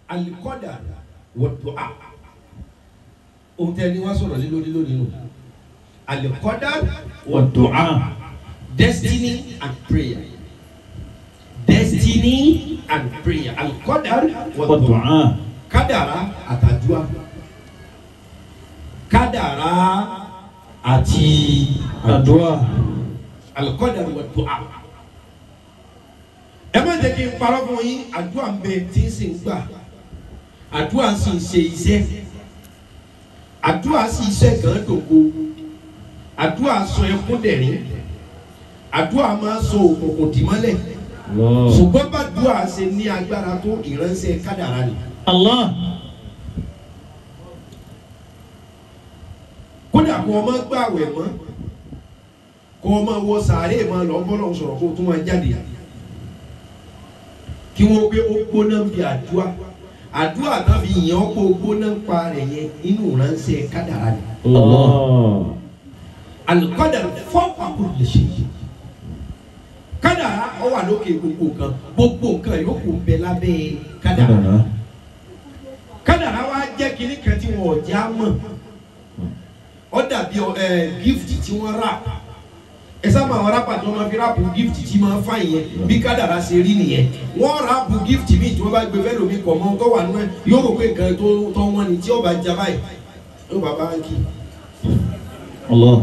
alikọ́dà wọ̀tò a ohun tẹ́ ni wọ́n sọ̀rọ̀ lé lórí lónìí nù alikọ́dà wọ̀tò a destiny and prayer destiny and prayer alikọ́dà wọ̀tò a والدعاء kádàrá àtàdúrà kádàrá àti الدعاء alikọ́dà wọ̀tò a ẹ má jẹ́ kí n parọ́ fún yín àdúrà ń bẹ tí ń sì ń gbà àdúrà sì ń ṣe iṣẹ́ àdúrà sì iṣẹ́ gan dògo àdúrà sọ ẹkún dẹ̀rín àdúrà máa sọ òkùnkùn dìmọ́lẹ̀ الله ṣùgbọ́n bá dùà ṣe ní agbára tó ìránṣẹ́ kádàrá ni الله kódà kó o máa gbààwẹ̀ mọ́ kó o máa wọ sàárè máa lọ bọ́lọ̀ sọ̀rọ̀ kó o tún máa jáde kí wọ́n gbé ó gbóná bí àdúrà àdúrà náà fi yàn ọ́ pé ó gbóná ń pa rẹ̀ yẹn inú ránṣẹ́ kádàrá ni الله alikọ́dà fọ́ọ̀pù àkùrù lè ṣe yìí kádàrá ó wà lókè gbogbo nǹkan gbogbo nǹkan yòókù ń bẹ lábẹ́ kádàrá kádàrá wa jẹ́ kínní kan tí wọn ò já mọ̀ ó dàbí ẹ gift tí wọ́n rà ẹ sábà àwọn rápà tí wọ́n máa fi rápù gift tí máa fà yẹn bí kádàrá ṣe rí nìyẹn wọ́n rápù gift míì tí wọ́n bá gbé fẹ́lẹ̀ omi kọ̀ mọ́ tó wà nínú ẹ̀ yóò rò pé nǹkan tó tó wọ́n ni tí ó bá já báyìí yóò bá báńkì الله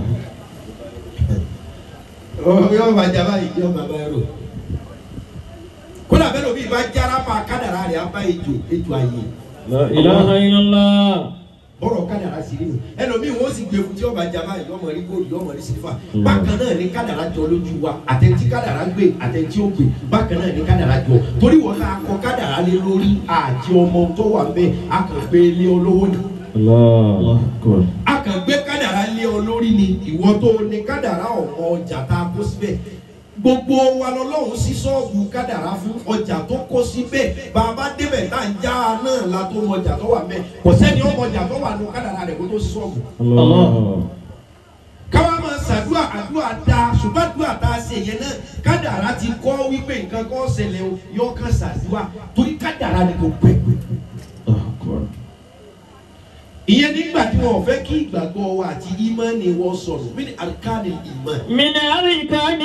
yóò bá já báyìí yóò bá báyìí rò kódà bẹ́ẹ̀ lómi bá já rápà kádàrá rẹ̀ á bá ejò ejò àyè لا إله إلا الله bọ́rọ̀ kádàrá sí nínú ẹlòmíì wọ́n sì gbé fún tí ọba jaba yìí ọmọ rí góòlù ọmọ rí sílífà bákan náà ní kádàrá jọ lójú wa àtẹ̀ntí kádàrá gbé àtẹ̀ntí ó gbé bákan náà ní kádàrá jọ torí wọn náà kọ kádàrá lé lórí àti ọmọ tó wà bẹ́ẹ̀ a kàn gbé lé olówó ni الله أكبر a kàn gbé kádàrá lé olórí ni ìwọ tó ní kádàrá ọmọ ọjà tá a kó síbẹ̀ gbogbo wa lọ́lọ́run sí ṣọ́ọ̀bù kádàrá fún ọjà tó kó síbẹ̀ bàbá débẹ̀ tá à ń já a náà la tó mọ ọjà tó wà mẹ́ kò sẹ́ni ọmọ ọjà tó wà nù kádàrá rẹ̀ kó tó sí ṣọ́ọ̀bù الله káwá máa ṣàdúrà àdúrà da ṣùgbọ́n àdúrà tá a ṣe yẹn náà kádàrá ti kọ́ wípé nǹkan kan ṣẹlẹ̀ o yóò kàn ṣàdúrà torí kádàrá ni kò pẹ́. الله أكبر ìyẹn nígbà tí wọn ò fẹ́ kí ìgbàgbọ́ wa àti ìmánì wọn sọ̀rọ̀ mí ni àríkàní ìmán. من أركان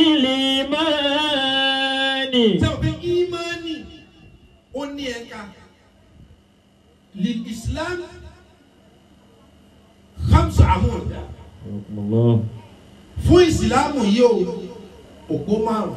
الإيمان sẹ́wọ̀n pé ìmánì ó ní ẹ̀ka lil islam hamsa amúdà الله fún ìsìlámù yìí o òpó márùn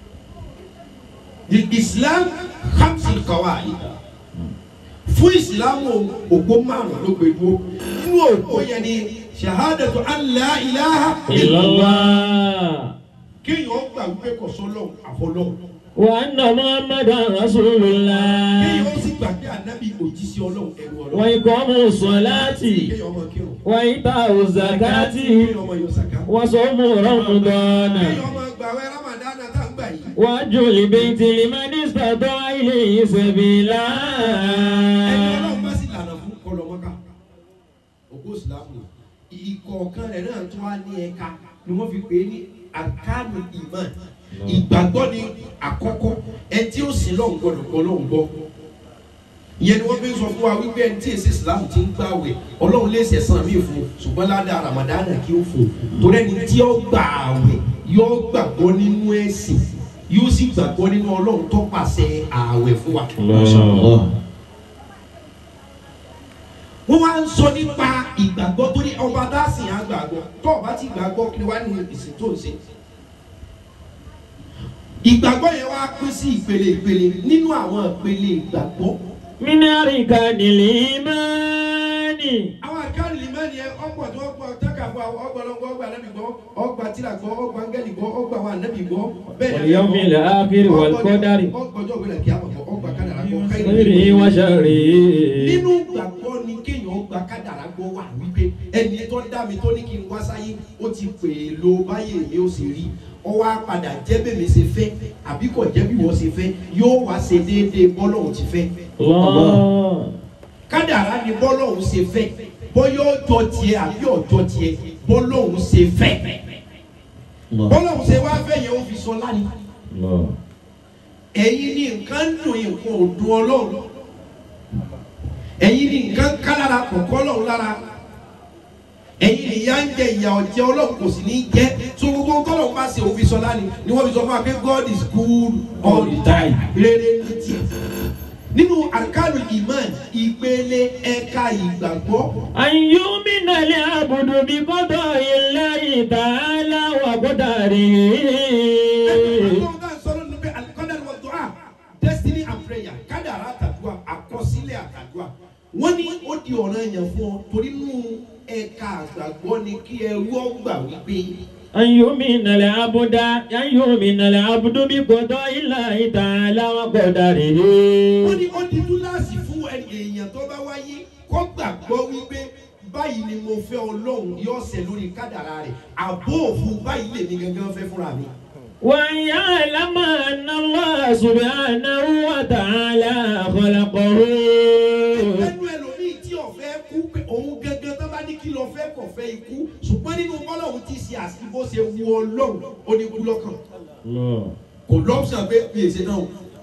lil islam hamsa qawaid fún ìsìlámù òpó márùn ló gbé dúró nínú òpó yẹn ni shahadatu an la ilaha إلا illallah الله kéèyàn gbà wípé kò sọ́lọ́ àfọlọ́ وأن محمدا رسول الله kéèyàn ó sì gbà pé ànábì òjíṣẹ́ ọlọ́run ẹ̀rù ọlọ́run وإقام الصلاة kéèyàn ọmọ kírun وإيتاء الزكاة kéèyàn ọmọ yọ sàká وصوم رمضان kéèyàn ọmọ gbàwé ramadana tá ń gbà yìí وحج البيت لمن استطاع إليه سبيلا ẹni ọlọ́run bá sì lànà fún kọlọmọ́ká òkú ìsìlámù ìkọ̀ọ̀kan rẹ̀ náà tún wá ní ẹ̀ka ni wọ́n fi pè é ní àkánù ìmọ̀ ìgbàgbọ́ ni àkọ́kọ́ ẹ tí ó sì lọ́hùn gbọ́dọ̀ gbọ́ lọ́hùn gbọ́ ìyẹn ni wọ́n fi ń sọ fún wa wípé ẹni tí èsì ìsìlámù ti ń gbààwẹ̀ ọlọ́run lè sẹ̀sán mí fún un ṣùgbọ́n ládàá ramadana kí ó fún un torí ẹni tí ó gbà àwẹ̀ yóò gbàgbọ́ nínú ẹ̀sìn yóò sì gbàgbọ́ nínú ọlọ́run tó pàṣẹ àwẹ̀ fún wa. الله wọ́n wá ń sọ nípa ìgbàgbọ́ tó ní ọba dáàsì yẹn àgbàgbọ́ tó ọba ti gbàgbọ́ kí ni wá nínú ìsìn tó ń ṣe. ìgbàgbọ́ yẹn wá pín sí ìpele ìpele nínú àwọn ìpele ìgbàgbọ́. من أركان الإيمان àwọn àkáàlì lìmẹ́ni yẹn ọ̀pọ̀ tó ọ̀pọ̀ tẹ́kàfọ́ ọgbọ̀lọ́gbọ̀ ọgbà nẹ́bí gbọ́ ọgbà tìlà gbọ́ ọgbà áńgẹ́lì gbọ́ ọgbà wà nẹ́bí gbọ́ bẹ́ẹ̀ ni واليوم الآخر والقدر ọgbọ̀jọ́ gbẹ̀lẹ̀ kí á mọ̀ ọgbà kádàrá gbọ́ خيره وشره nínú gbàgbọ́ ni kéèyàn gba kádàrá gbọ́ wà wípé ẹni tó dá mi tó ní kí n wá sáyé ó ti pè é lo báyé mi ó sì rí ọ wá padà jẹ́ bẹ́ẹ̀ mi ṣe fẹ́ àbí kò jẹ́ bí wọ́n ṣe fẹ́ yóò wá ṣe déédéé bọ́lọ́hún ti fẹ́ الله kádàrá ni bọ́lọ́hún ṣe fẹ́ bóyá ọjọ́ tiẹ̀ àbí ọjọ́ tiẹ̀ bọ́lọ́hún ṣe fẹ́ bọ́lọ́hún ṣe wá fẹ́ yẹn ó fi sọ lánìí الله ẹ̀yin ní nǹkan ń dùn nǹkan ò dùn ọlọ́run ẹ̀yin ní nǹkan ká lára kọ̀ọ̀kọ́ lọ́hùn lára ẹ̀yin ìyá ń jẹ ìyà ọ̀jẹ̀ ọlọ́run kò sì ní jẹ́ so gbogbo tọ́lọ́run bá ṣe òfin sọlá ni ni wọ́n fi sọ fún wa pé God is good all the time rere ní tiẹ̀ nínú àkàlù iman ìpele ẹ̀ka ìgbàgbọ́ أن يؤمن العبد بقضاء الله تعالى وقدره ọlọ́run náà sọ̀rọ̀ nínú pé alikọ́dàrí wọ́n dùn á destiny and prayer kádàrá àtàdúrà àkọsílẹ̀ àtàdúrà wọ́n ní ó di ọ̀ràn yẹn fún ọ torí nínú ẹ̀ka àgbàgbọ́ ni kí ẹrú ọgbà wípé أن يؤمن العبد أن يؤمن العبد بقضاء الله تعالى وقدره wọ́n ní ó di túláàsì fún ẹni èèyàn tó bá wáyé kó gbàgbọ́ wípé báyìí ni mo fẹ́ ọlọ́run yóò ṣẹ lórí kádàrá rẹ̀ àbó òfin báyìí lèmi gangan fẹ́ fúnra mi. وأن يعلم أن الله سبحانه وتعالى خلقه ẹnu ẹlòmíì tí ọ̀fẹ́ kú pé òun gangan tó bá ní kí lọ fẹ́ kọ̀ fẹ́ ikú ṣùgbọ́n nínú bọ́lọ́hún ti ṣe àsìkò ṣe wu ọlọ́run ó ní kú lọ́kàn الله kò lọ́pṣàn pé bí èsè náà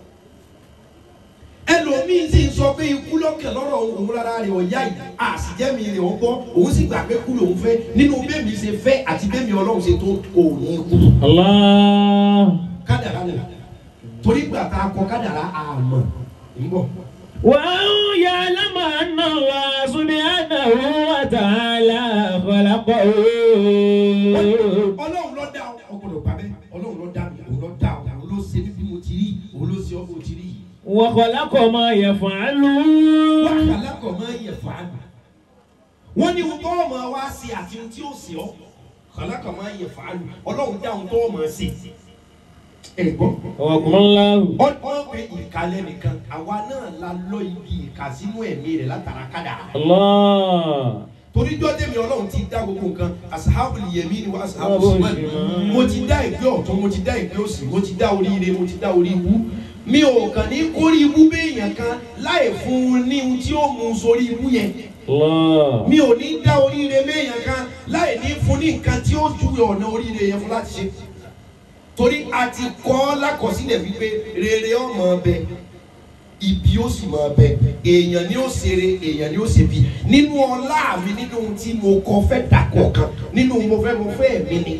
ẹlòmíì sì ń sọ pé ikú lọ́kàn lọ́rọ̀ òun rárá rẹ̀ ọ̀yá yìí àsìjẹ́mi rẹ̀ ó gbọ́ òun sì gbà pé kú lòun fẹ́ nínú bẹ́ẹ̀mí ṣe fẹ́ àti bẹ́ẹ̀mí ọlọ́run ṣe tó òun ní kú الله kádàrá nìyà torí gbà tá a kọ kádàrá àmọ́ ń bọ̀. وأن يعلم أن الله سبحانه وتعالى خلقه ọlọ́run ló dá ọ ọgbọ́dọ̀ gbà bẹ́ẹ̀ ọlọ́run ló dá mi òun ló dá ọ òun ló ṣe mí bí mo ti rí òun ló ṣe ọ bó ti rí yìí. وخلق ما يفعل wọ́n kàlákọ̀ máa ń yẹ fàánù. wọ́n ní ohun tó wọ́n máa wá sí àti ohun tí ó sì ọ́ kàlákọ̀ máa ń yẹ fàánù ọlọ́run dá ohun tó wọ́n máa ṣe. ẹ gbọ́. وكم الله ọ̀pọ̀ pé ìkàlẹ̀ nìkan àwa náà la lọ ibi ìkà sínú ẹ̀mí rẹ̀ látara kádàrá. الله torí jọ́dẹ̀ mi ọlọ́run ti dá gbogbo nǹkan asahabu yẹmi ni wa asahabu Asahabu simani shimal. mo ti dá ìgbé ọ̀tún mo ti dá ìgbé òsì mo ti dá oríire mo ti dá orí ibú mi ò kàn ní kórí ibú béèyàn kan láì fún un ní ohun tí ó mú un sórí ibú yẹn الله mi ò ní dá oríire béèyàn kan láì ní fún ní nǹkan tí ó júwe ọ̀nà oríire yẹn fún láti ṣe torí a ti kọ́ lákọsílẹ̀ wípé rere ọmọ ọbẹ̀ ibi ó sì máa bẹ èèyàn ni ó ṣeré èèyàn ni ó ṣe bí nínú ọlá mi nínú ohun tí mo kọ fẹ́ dàkọ̀ kan nínú mo fẹ́ mo fẹ́ mi ni.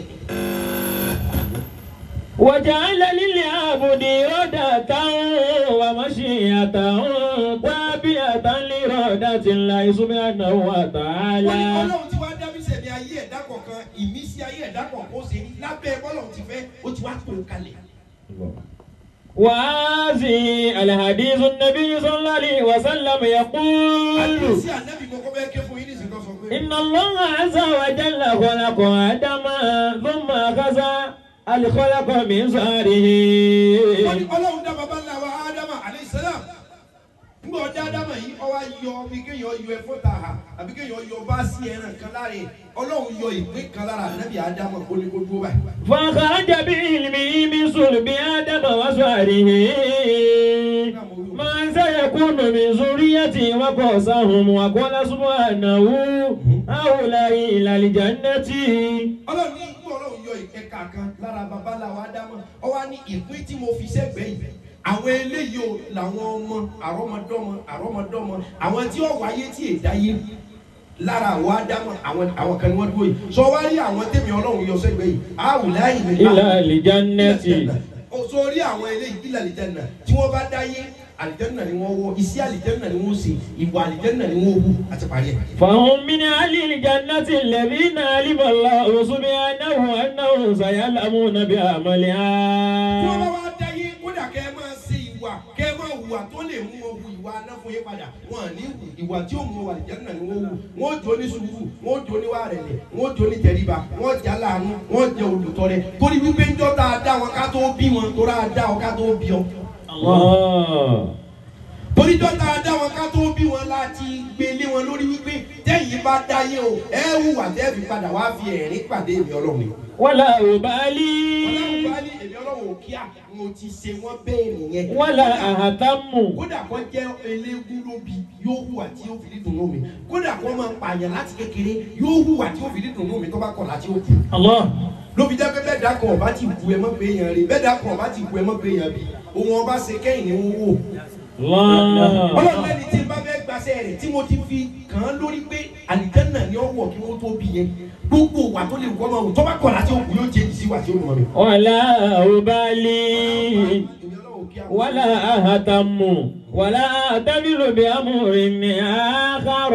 وجعل للعبد إرادة ومشيئة تابعة لإرادة الله سبحانه wọ́n ní وتعالى ọlọ́run tí wàá dá mi sẹ̀mí ayé ẹ̀dá kọ̀ọ̀kan ìmísí ayé ẹ̀dá kọ̀ọ̀kan ó ṣe ní lábẹ́ bọ́lọ́run ti fẹ́ ó ti wá tó o kalẹ̀. وهذه الحديث النبي صلى الله عليه وسلم يقول àdìsí ànábì kọ́kọ́ bẹ́ẹ̀ ké fún yín nísìnyí tó sọ pé. إن الله عز وجل خلق آدم ثم أخذ الخلق من wọ́n ní صهره ọlọ́run dá baba ńlá wa ádámà alayhi salam ngbọ ọdẹ ádámà yìí ọwọ́ ayọ bí kéèyàn yọ ẹ̀fọ́ ta ha àbí kéèyàn yọ báàsì ẹran kan lára ẹ̀ ọlọ́run yọ ìpín kan lára ànábì ádámà ó ní kó dúró báyìí. فخرج بعلمه من صلب آدم وصهره ما سيكون من ذريته وقاسهم وقال سبحانه هؤلاء إلى الجنة ọlọ́run ní ìgbọ́ ọlọ́run yọ ìkẹka kan lára baba ńlá wa ádámà ọwọ́ ní ìpín tí mo fi sẹ́gbẹ̀ẹ́ yìí àwọn eléyìí o làwọn ọmọ àrọ́mọdọ́mọ àrọ́mọdọ́mọ àwọn tí ó wáyé tí èdá yé lára àwọn ádámà àwọn àwọn kan ni wọ́n dúró yìí sọ wá rí àwọn tèmi ọlọ́run yọ sẹ́gbẹ̀ẹ́ yìí àwùláyìn ní إلى الجنة o sórí àwọn eléyìí ilẹ̀ àlìjẹ́nà tí wọ́n bá dáyé àlìjẹ́nà ni wọ́n wọ́ iṣẹ́ àlìjẹ́nà ni wọ́n ṣe ìwà àlìjẹ́nà ni wọ́n wù àti parí ẹ̀. فهم من أهل الجنة الذين علم الله سبحانه أنهم سيعلمون tí wọ́n bá بعملها wá dáyé kódà kẹ́ ẹ máa ṣe ìwà kẹ́ ẹ máa hùwà tó lè mú ọ hu ìwà anáfún yín padà wọn à ní hù ìwà tí ó mú ọ àlìjẹ́nà ni wọ́n wù wọ́n jó ní sùúrù wọ́n jó ní wàrẹ̀lẹ̀ wọ́n jó ní tẹríba wọ́n jà láàánú wọ́n jẹ olùtọ́rẹ torí wípé ń jọ́ tá a dá wọn ká tó bí wọn tó rà á dá ọ ká tó bí ọ. الله torí dọ́tà dá wọn ká tó bí wọn láti gbélé wọn lórí wípé tẹ́yìn bá dáyé o ẹ hùwà tẹ́ fi padà wá fi ẹ̀rín pàdé èmi ọlọ́run ni. ولا ọlọ́run أبالي bá ní èmi ọlọ́run ò kíá mo ti ṣe wọ́n bẹ́ẹ̀ nìyẹn. ولا أهتم kódà kó jẹ́ eléégún lóbi yóò hùwà tí yóò fi dídùn lómi kódà kó máa pààyàn láti kékeré yóò hùwà tí yóò fi dídùn lómi tó bá kọ̀ láti ó kù. الله ló fi jẹ́ pé bẹ́ẹ̀ dákan ọba ti bu ẹ mọ́ pé èèyàn rè bẹ́ẹ̀ dákan ọba ti bu ẹ mọ́ pé èèyàn bì òun ọba ṣe kẹ́yìn ni wọ́n wò. الله ọlọ́run lẹ́ni tí n bá fẹ́ gba pàṣẹ rẹ̀ tí mo ti fi kàn án lórí pé àlìjẹ́nà ni ó wọ̀ kí wọ́n tó bí yẹn gbogbo wà tó lè wọ́n máa wò tó bá kọ̀ láti òkú yóò jẹ́ ìsí wà tí ó mọ̀ mi. ولا أبالي ولا أهتم ولا أعتمر بأمر آخر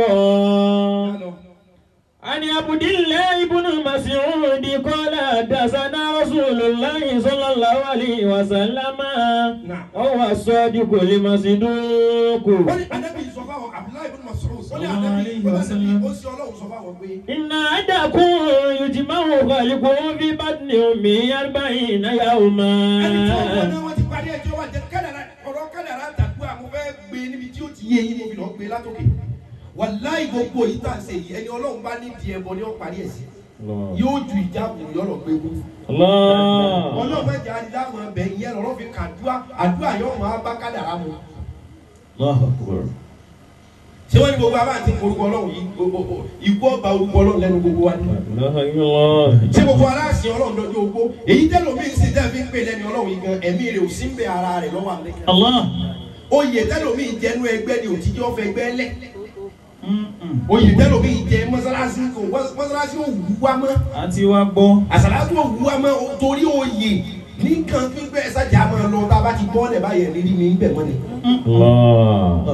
عن عبد الله بن مسعود قال حدثنا رسول الله صلى الله عليه وسلم نعم. هو الصادق المصدوق wọ́n ní anabi sọ fáwọn abdullahi ibn Mas'ud wọ́n ní anabi wọ́n ní anabi ó sì ọlọ́run sọ fáwọn pé إن أحدكم يجمع خلقه في بطن أمه أربعين ẹni tí wọ́n يوما gbọ́ náà wọ́n ti parí ẹjọ́ wa jẹ kádàrá ọ̀rọ̀ kádàrá tàdúrà mo fẹ́ gbé níbi tí ó ti yé yín mo fi lọ gbé látòkè wàláì gbogbo yìí tà ń ṣe yìí ẹni ọlọ́run bá nídìí ẹbọ ni ó parí ẹ̀ sí yóò ju ìjáàbù yọ̀rọ̀ gbé wú. الله ọlọ́run bá jẹ́ àdìdáàmú ẹbẹ̀ yẹn lọ́rọ́ fi kàdúrà àdúrà yóò máa bá kádàrá mu. الله أكبر ṣé wọ́n ní gbogbo abá àti orúkọ ọlọ́run yìí gbogbo ikú ọba orúkọ ọlọ́run lẹ́nu gbogbo wa ni. لا إله إلا الله ṣé gbogbo aláàsì ọlọ́run lọ́jọ́ ogbó èyí tẹ́lómi ń sìn tẹ́ fi ń pè lẹ́ni ọlọ́run yìí gan ẹ̀mí rẹ̀ ò sí ń bẹ ara rẹ̀ lọ́wọ́ àlẹ́. الله oyè tẹ́lómi jẹnu ẹgbẹ́ ni òtíjọ́ fẹ́ gbẹ́ lẹ̀. oyè tẹ́lómi jẹ mọ́sálásí kò mọ́sálásí ò wú wá mọ́ àti wá gbọ́. àsàlátù ò wú wá mọ́ torí oyè nìkan pípẹ́ ẹ̀sàjà máa lọ tá a bá ti bọ́ ọ̀lẹ̀ báyẹn nírí mi ń bẹ̀ mọ́ ni. الله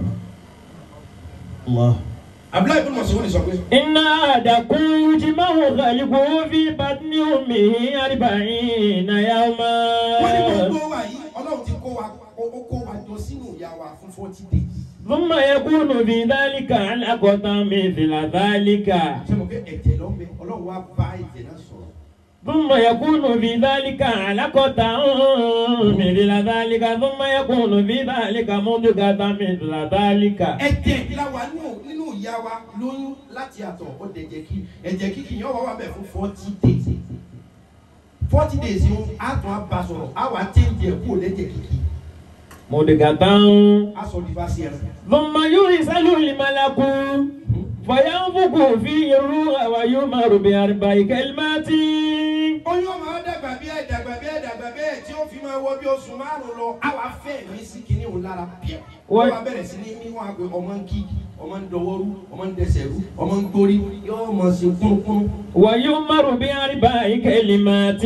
الله abdullahi ibn Mas'ud sọ pé إن أحدكم يجمع خلقه في بطن أمه أربعين wọ́n ní يوما gbogbo wa yìí ọlọ́run ti kó wa ó kó wa jọ sínú ìyá wa fún forty days. ثم يكون في ذلك علقة مثل ذلك ṣé mo fẹ́ ẹ̀jẹ̀ lọ bẹ ọlọ́run wa bá ẹ̀jẹ̀ náà sọ̀rọ̀. ثم يكون في ذلك علقة مثل ذلك ثم يكون في ذلك مضغة مثل ذلك ẹ̀jẹ̀ la wà nínú nínú ìyá wa lóyún láti àtọ̀ ó dẹ̀jẹ̀ kí ẹ̀jẹ̀ kíkì yẹn wà wà bẹ̀ fún forty days forty days yìí á tún á ba sọ̀rọ̀ á wà change ẹ̀ kúrò lẹ́jẹ̀ kíkì مضغة á sọ di fásitì ẹ̀rọ. ثم يرسل الملك فينفخ فيه الروح ويؤمر بأربع كلمات oyún ọmọ á dàgbà bí ẹ̀ dàgbà bí ẹ̀ dàgbà bí ẹ̀ tí ó fi máa wọ bí oṣù márùn lọ á wà fẹ́ mi sí kinní òun lára bíẹ́ wọ́n wá bẹ̀rẹ̀ sí ní níwọ̀n àgbẹ̀ ọmọ ń kí ọmọ ń dọwọ́rú ọmọ ń dẹsẹ̀ rú ọmọ ń gbórí yóò mọ̀ sí kúnnukúnnu. ويؤمر بأربع كلمات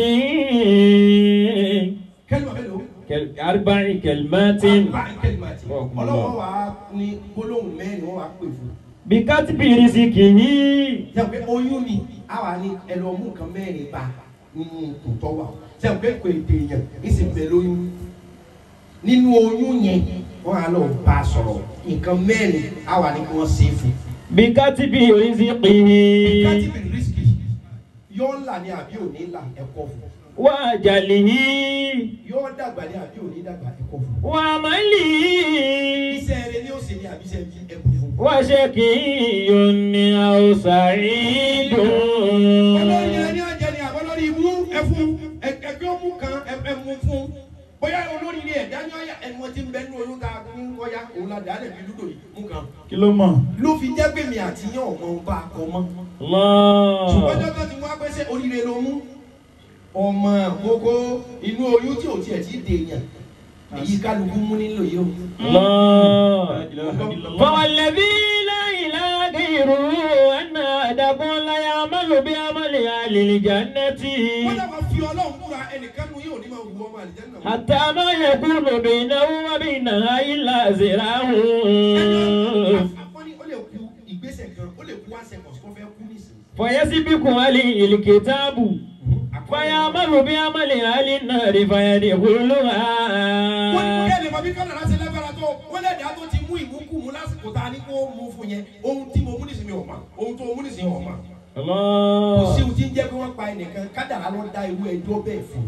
kẹ́lí bàbá lò ó. كل- أربع كلمات ọlọ́wọ́ wa ní gbólóhùn mẹ́rin wọ́n wá pè fún. بكتب رزقه sẹ́wọ̀n pé oyún ni a wà ní ẹlọ́mú nǹkan mẹ́rin bá nínú tòótọ́ wa sẹ́wọ̀n pé kò èdè èèyàn ìsìn bẹ̀ lóyún nínú oyún yẹn wọ́n á lọ bá a sọ̀rọ̀ nǹkan mẹ́rin a wà ní kí wọ́n ṣe é fún. بكتب رزقه kátìbì rìsíkì yóò là ní àbí òní là ẹ̀kọ́ fún وأجله yóò dàgbà ní àbí òní dàgbà ẹ̀kọ́ fún. وعمله iṣẹ́ rẹ ni ó ṣe ní àbí iṣẹ́ bí ẹ̀kọ́ fún. وشقي أو سعيد olórí ẹni ọ̀jẹ̀ ni àbọ̀lórí ibú ẹ̀fún ẹgbẹ́ ọmú kan ẹ̀mú fún bóyá olórí ilé ẹ̀dá ní ọ̀yà ẹ̀mú ti ń bẹ ní oyún tá a ní ọ̀yà òun la dà á lẹ̀ fi lúdò yìí mú kan. kí ló mọ̀. ló fi jẹ́ pé mi àti yín ọ̀mọ bá a kọ mọ́. Allah. ṣùgbọ́n jọ́jọ́ ti wá pé ṣé oríire ló mú ọmọ gbogbo inú oyún tí ò tiẹ̀ ti dèèyàn èyí kálukú mú nílò yìí o. الله فوالذي لا إله غيره أن أحدكم لا يعمل بعمل أهل الجنة wọ́n dábàá fi ọlọ́run múra ẹnìkan nu yóò ní máa wù ọmọ àlìjánnà mọ́. حتى ما يكون بينه وبينها إلا ذراع Àfọ́ní ó lè kú ìgbésẹ̀ kan ó lè kú one second kó fẹ́ kú nísìnyí. فيسبق عليه الكتاب فيعمل بعمل أهل النار wọ́n ní kó فيدخلها yẹ lè mọ bí kọ́nà láti lágbára tó wọ́n lè dá tó ti mú ìmúkùmú lásìkò tá a ní kó mú fún yẹn ohun tí mo mú nísìnyí ọ̀ma ohun tó mú nísìnyí ọ̀ma. kò الله sí ohun tí ń jẹ́ pé wọ́n pa ẹnìkan kádàrá ló dá irú ẹjọ́ bẹ́ẹ̀ fún.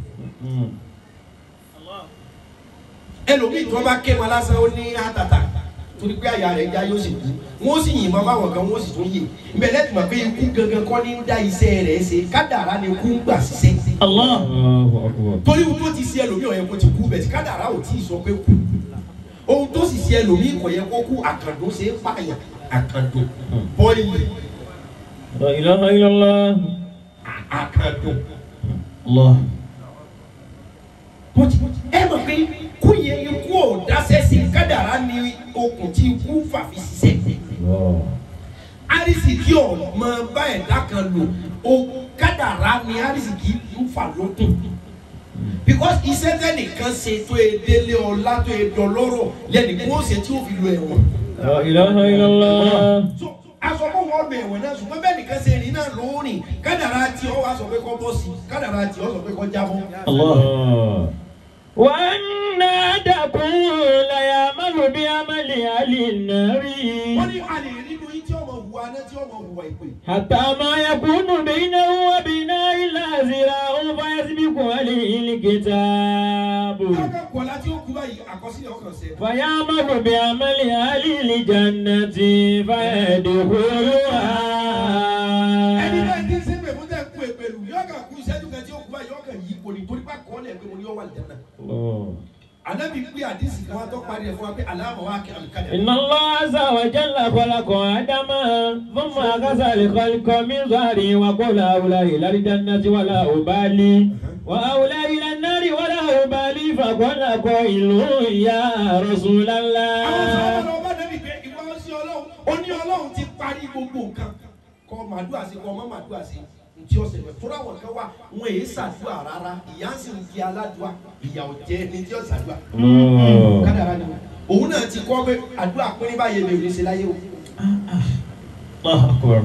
ẹlòmíì tó bá ké wọn lásán ó ní àtàtà torí pé àyà rẹ̀ já yóò sì kú wọ́n sì yìnbọn fáwọn kan wọ́n sì tún yè ìbẹ̀lẹ̀ tí mo pé ikú gangan kọ́ ní ń dá iṣẹ́ rẹ̀ ṣe kádàrá ni kú ń gbà ṣiṣẹ́. الله أكبر torí ohun tó ti ṣe ẹlòmíì ọ̀yẹ́ kó ti kú bẹ̀ tí kádàrá ò tí ì sọ pé kú ohun tó sì ṣe ẹlòmíì kò yẹ kó kú àkàndó ṣe é pààyàn àkàndó bọ́ìlì لا إله إلا الله àkàndó. الله tó ti ẹ mọ̀ pé kú yẹ ikú ò dáṣẹ́ sí kádàrá ni okùn tí ikú fà fi ṣiṣẹ́ arísìkí ọmọ bá ẹ̀dá kan lò ó kádàrá ni arísìkí ń fà lókun because iṣẹ́ tẹ́nìkan ṣe tó e délé ọlá tó e dọlọ́rọ̀ lẹ́nu kó ṣe tí ó fi lo ẹ̀wọ̀n. La ilaha illallah. so aṣọ kó wọ́n bẹ̀ ẹ̀wọ̀n náà ṣùgbọ́n bẹ́ẹ̀ nìkan ṣe rìn náà lóòrìn kádàrá tí ọ wá sọ pé kọ́ bọ́ sí kádàrá tí ọ sọ pé kọ́ jábọ́. Allah. وأن أحدكم ليعمل بعمل أهل النار wọ́n ní a lè rí inú yín tí ọmọ hùwà náà tí ọmọ hùwà ìpè. حتى ما يكون بينه وبينها إلا ذراع فيسبق عليه الكتاب akẹ́kọ̀ọ́ láti ó kú báyìí àkọsílẹ̀ ọkàn ṣe. فيعمل بعمل أهل الجنة فيدخلها ẹni náà ti ń sẹ́pẹ̀ fún tẹ̀ kú èpèlú yọ̀ọ̀kà kú ìṣẹ́jú kan tí ó kú báyìí yọ̀ọ̀kà yìí kò ní torí bá kọ́ ọ́ lẹ̀ pé mo ní ọ̀wà lẹ́nà. الله. Ànábì pé àdìsí kan wá tó parí ẹ̀ fún wa pé aláàmọ̀ wa kí àlùkàdà. إن الله عز وجل خلق آدم ثم أخذ الخلق من ظهره وقال هؤلاء إلى الجنة ولا أبالي وهؤلاء إلى النار ولا أبالي فقال قائل يا رسول Àwọn الله sọ̀rọ̀ lọ bá Ànábì pé ìwọ sí Ọlọ́run, ó ní Ọlọ́run ti parí gbogbo nǹkan. Kọ́ màdúrà sí kọ́ ọmọ màdúrà sí ntí ọ̀sẹ̀ rẹ̀ tó ráwọ̀ kan wà wọn èyí ṣàdúrà rárá ìyá sì ń di aládùá ìyà ò jẹ́ ní tí ó ṣàdúrà. Kádàrá ni òun náà ti kọ́ pé àdúrà pínrín báyìí lè rí ṣe láyé o. الله أكبر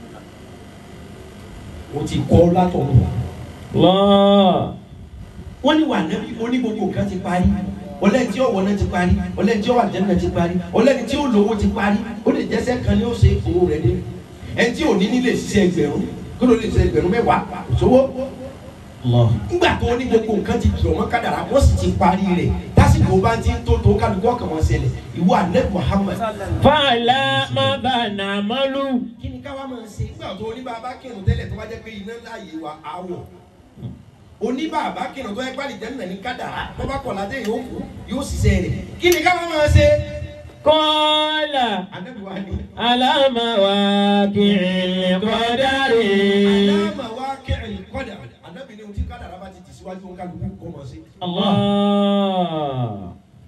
O ti kọ́ látọ̀run. الله wọ́n ní wà nẹ́bí mo ní gbogbo nǹkan ti parí ọlẹ́ni tí ó wọ̀ náà ti parí ọlẹ́ni tí ó wà jẹ́nà ti parí ọlẹ́ni tí ó lówó ti parí ó lè jẹ́sẹ́ kan ní ó ṣe owó rẹ̀ dé ẹni tí ò ní nílé ṣiṣẹ́ ẹgbẹ̀rún kó ló lè ṣe ẹgbẹ̀rún mẹ́wàá kò sówó الله nígbà tó ní gbogbo nǹkan ti dùn mọ́ kádàrá wọ́n sì ti parí rẹ̀ tásìkò bá ti ń tó tó kálukú ọkàn wọn ṣẹlẹ̀ ìwọ ànẹ́bí Muhammad فعلى ماذا نعمل kí ni káwá máa ṣe nígbà tó oníbàbá kírun tẹ́lẹ̀ tó bá jẹ́ pé iná láàyè wa àwọ̀ oníbàbá kírun tó yẹ pé àlìjẹ́ nà ní kádàrá tó bá kọ̀ ládé yóò kú yóò ṣiṣẹ́ rẹ̀ kí ni káwá máa ṣe. قال Ànábì wa ni على مواقع القدر àdámà wa kẹ́rin kọ́dà ànábì ni ohun tí kádàrá bá ti tì síwájú wọn kálukú kọ́ mọ̀ sí. الله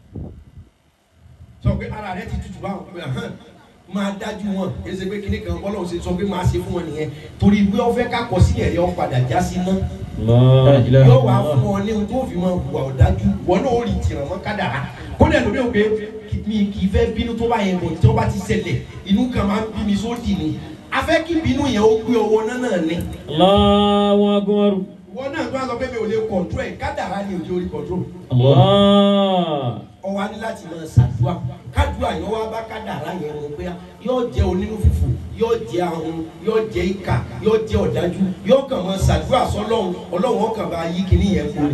sọ pé ara rẹ ti tutù báwọn pé hàn máa dájú wọn kì í ṣe pé kíní kan bọ́lá òsè sọ pé máa ṣe fún wọn nìyẹn torí pé ó fẹ́ ká kọ sílẹ̀ rẹ ó padà já sí náà. الله yóò wá fún ọ ní ohun tó fi máa hùwà ọ̀dájú wọn náà ó rí tìràn mọ́ kádàrá kó dẹ̀ lómi ò pé mi kì í fẹ́ bínú tó bá yẹn bọ̀ tí wọ́n bá ti ṣẹlẹ̀ inú kan máa ń bí mi sódì ni a fẹ́ kí bínú yẹn ó gbé ọwọ́ náà náà ni الله أكبر wọn náà tó wá sọ pé mi ò lè kọ̀ntró ẹ̀ kádàrá ni ò lè orí kọ̀ntró الله ọwọ́ á ní láti máa ṣàdúrà kádùá yẹn wá bá kádàrá yẹn wọn pé yóò jẹ́ onínú fùfù yóò jẹ́ ahun yóò jẹ́ ìkà yóò jẹ́ ọ̀dájú yóò kàn máa ṣàdúrà sọ́lọ́run ọlọ́run ọkàn bá yí kíní yẹn kúrò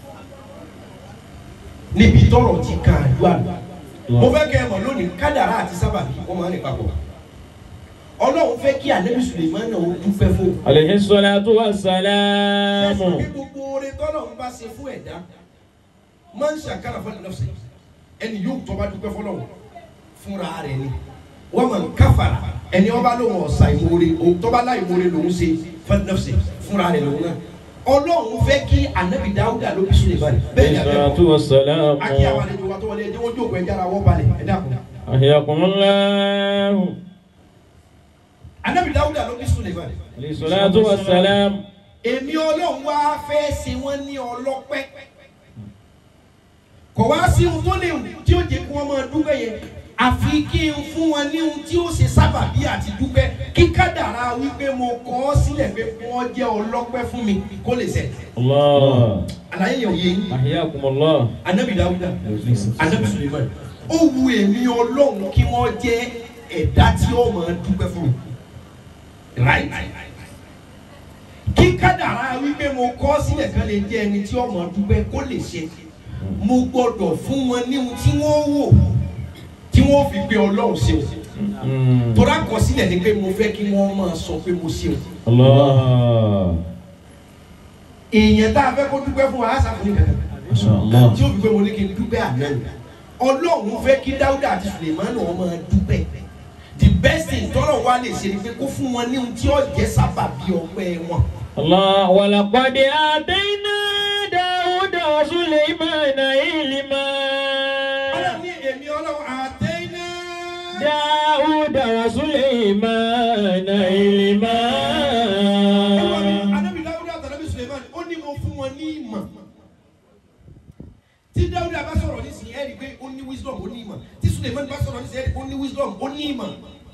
níbi tọrọ ti kan àdúrà lọ mo fẹ́ kẹ́ ẹ mọ̀ lónìí kádàrá àti sábàbí wọ́n máa ń rìn papọ̀ ọlọ́run fẹ́ kí ànábì Suleiman náà ó dúpẹ́ fún un عليه الصلاة والسلام ẹsùn bí gbogbo oore tọ́lọ́run bá ṣe fún ẹ̀dá máa ń ṣàkàrà fún ẹ̀dá ẹni yóò tọ́ bá dúpẹ́ fọlọ́run fúnra rẹ̀ ni wọ́n máa ń káfàrà ẹni wọ́n bá lóun ọ̀sà ìmoore òun tọ́ bá láì moore lòun ṣe fún ẹ̀dá fúnra rẹ̀ lòun náà ọlọ́run fẹ́ kí ànábì dáúdà ló bí Suleiman bẹ́ẹ̀ ni عليه àbẹ́kọ̀ الصلاة والسلام akí àwọn àlejò wa tó wọlé ẹjẹ́ wọ́n jókòó ẹjẹ́ ara wọ́n balẹ̀ ẹ̀dá kù أحياكم الله ànábì dáúdà ló bí Suleiman عليه الصلاة والسلام èmi ọlọ́run wá fẹ́ ṣe wọ́n ní ọlọ́pẹ́ kò wá sí ohun tó léwu tí ó jẹ́ kí wọ́n máa dúpẹ́ yẹn àfi kí n fún wọn ní ohun tí ó ṣe sábàbí àti dúpẹ́ kí kádàrá wípé mo kọ ọ́ sílẹ̀ pé kí wọ́n jẹ́ ọlọ́pẹ́ fún mi kó lè ṣẹ. الله àlàyé yẹn ò yé yín أحياكم الله anabi dawuda anabi suleiman ó wu èmi ọlọ́run kí wọ́n jẹ́ ẹ̀dá tí ó máa dúpẹ́ fún mi right kí kádàrá wípé mo kọ́ sílẹ̀ kan lè jẹ́ ẹni tí ó máa dúpẹ́ kó lè ṣe mo gbọ́dọ̀ fún wọn ní ohun tí wọ́n wò tí wọ́n fi gbé ọlọ́run ṣe o مم. tọ́lá kọ sílẹ̀ ni pé mo fẹ́ kí wọ́n máa sọ pé mo ṣe o الله èèyàn tá a fẹ́ kó dúpẹ́ fún wa á sàfihàn kankan ما شاء الله tí ó fi pé mo ní kí n dúpẹ́ àná ni ọlọ́run fẹ́ kí dáúdà àti sulemani wọn máa dúpẹ́ the best thing tọ́lọ̀ wa lè ṣe ni pé kó fún wọn ní ohun tí ó jẹ́ sábàbí ọpẹ́ wọn. الله ولقد آتينا داود وسليمان علما ọlọ́run ní èmi ọlọ́run àtẹ́ná. داود داود وسليمان علما Anábì Dáúdà àti Anábì Suleiman ó ní mo fún wọn ní ìmọ̀. Tí Dáúdà bá sọ̀rọ̀ nísìnyí ẹ̀ rí i pé ó ní wisdom ó ní ìmọ̀. Tí Suleiman bá sọ̀rọ̀ nísìnyí ẹ̀ rí i pé ó ní wisdom ó ní ìmọ̀.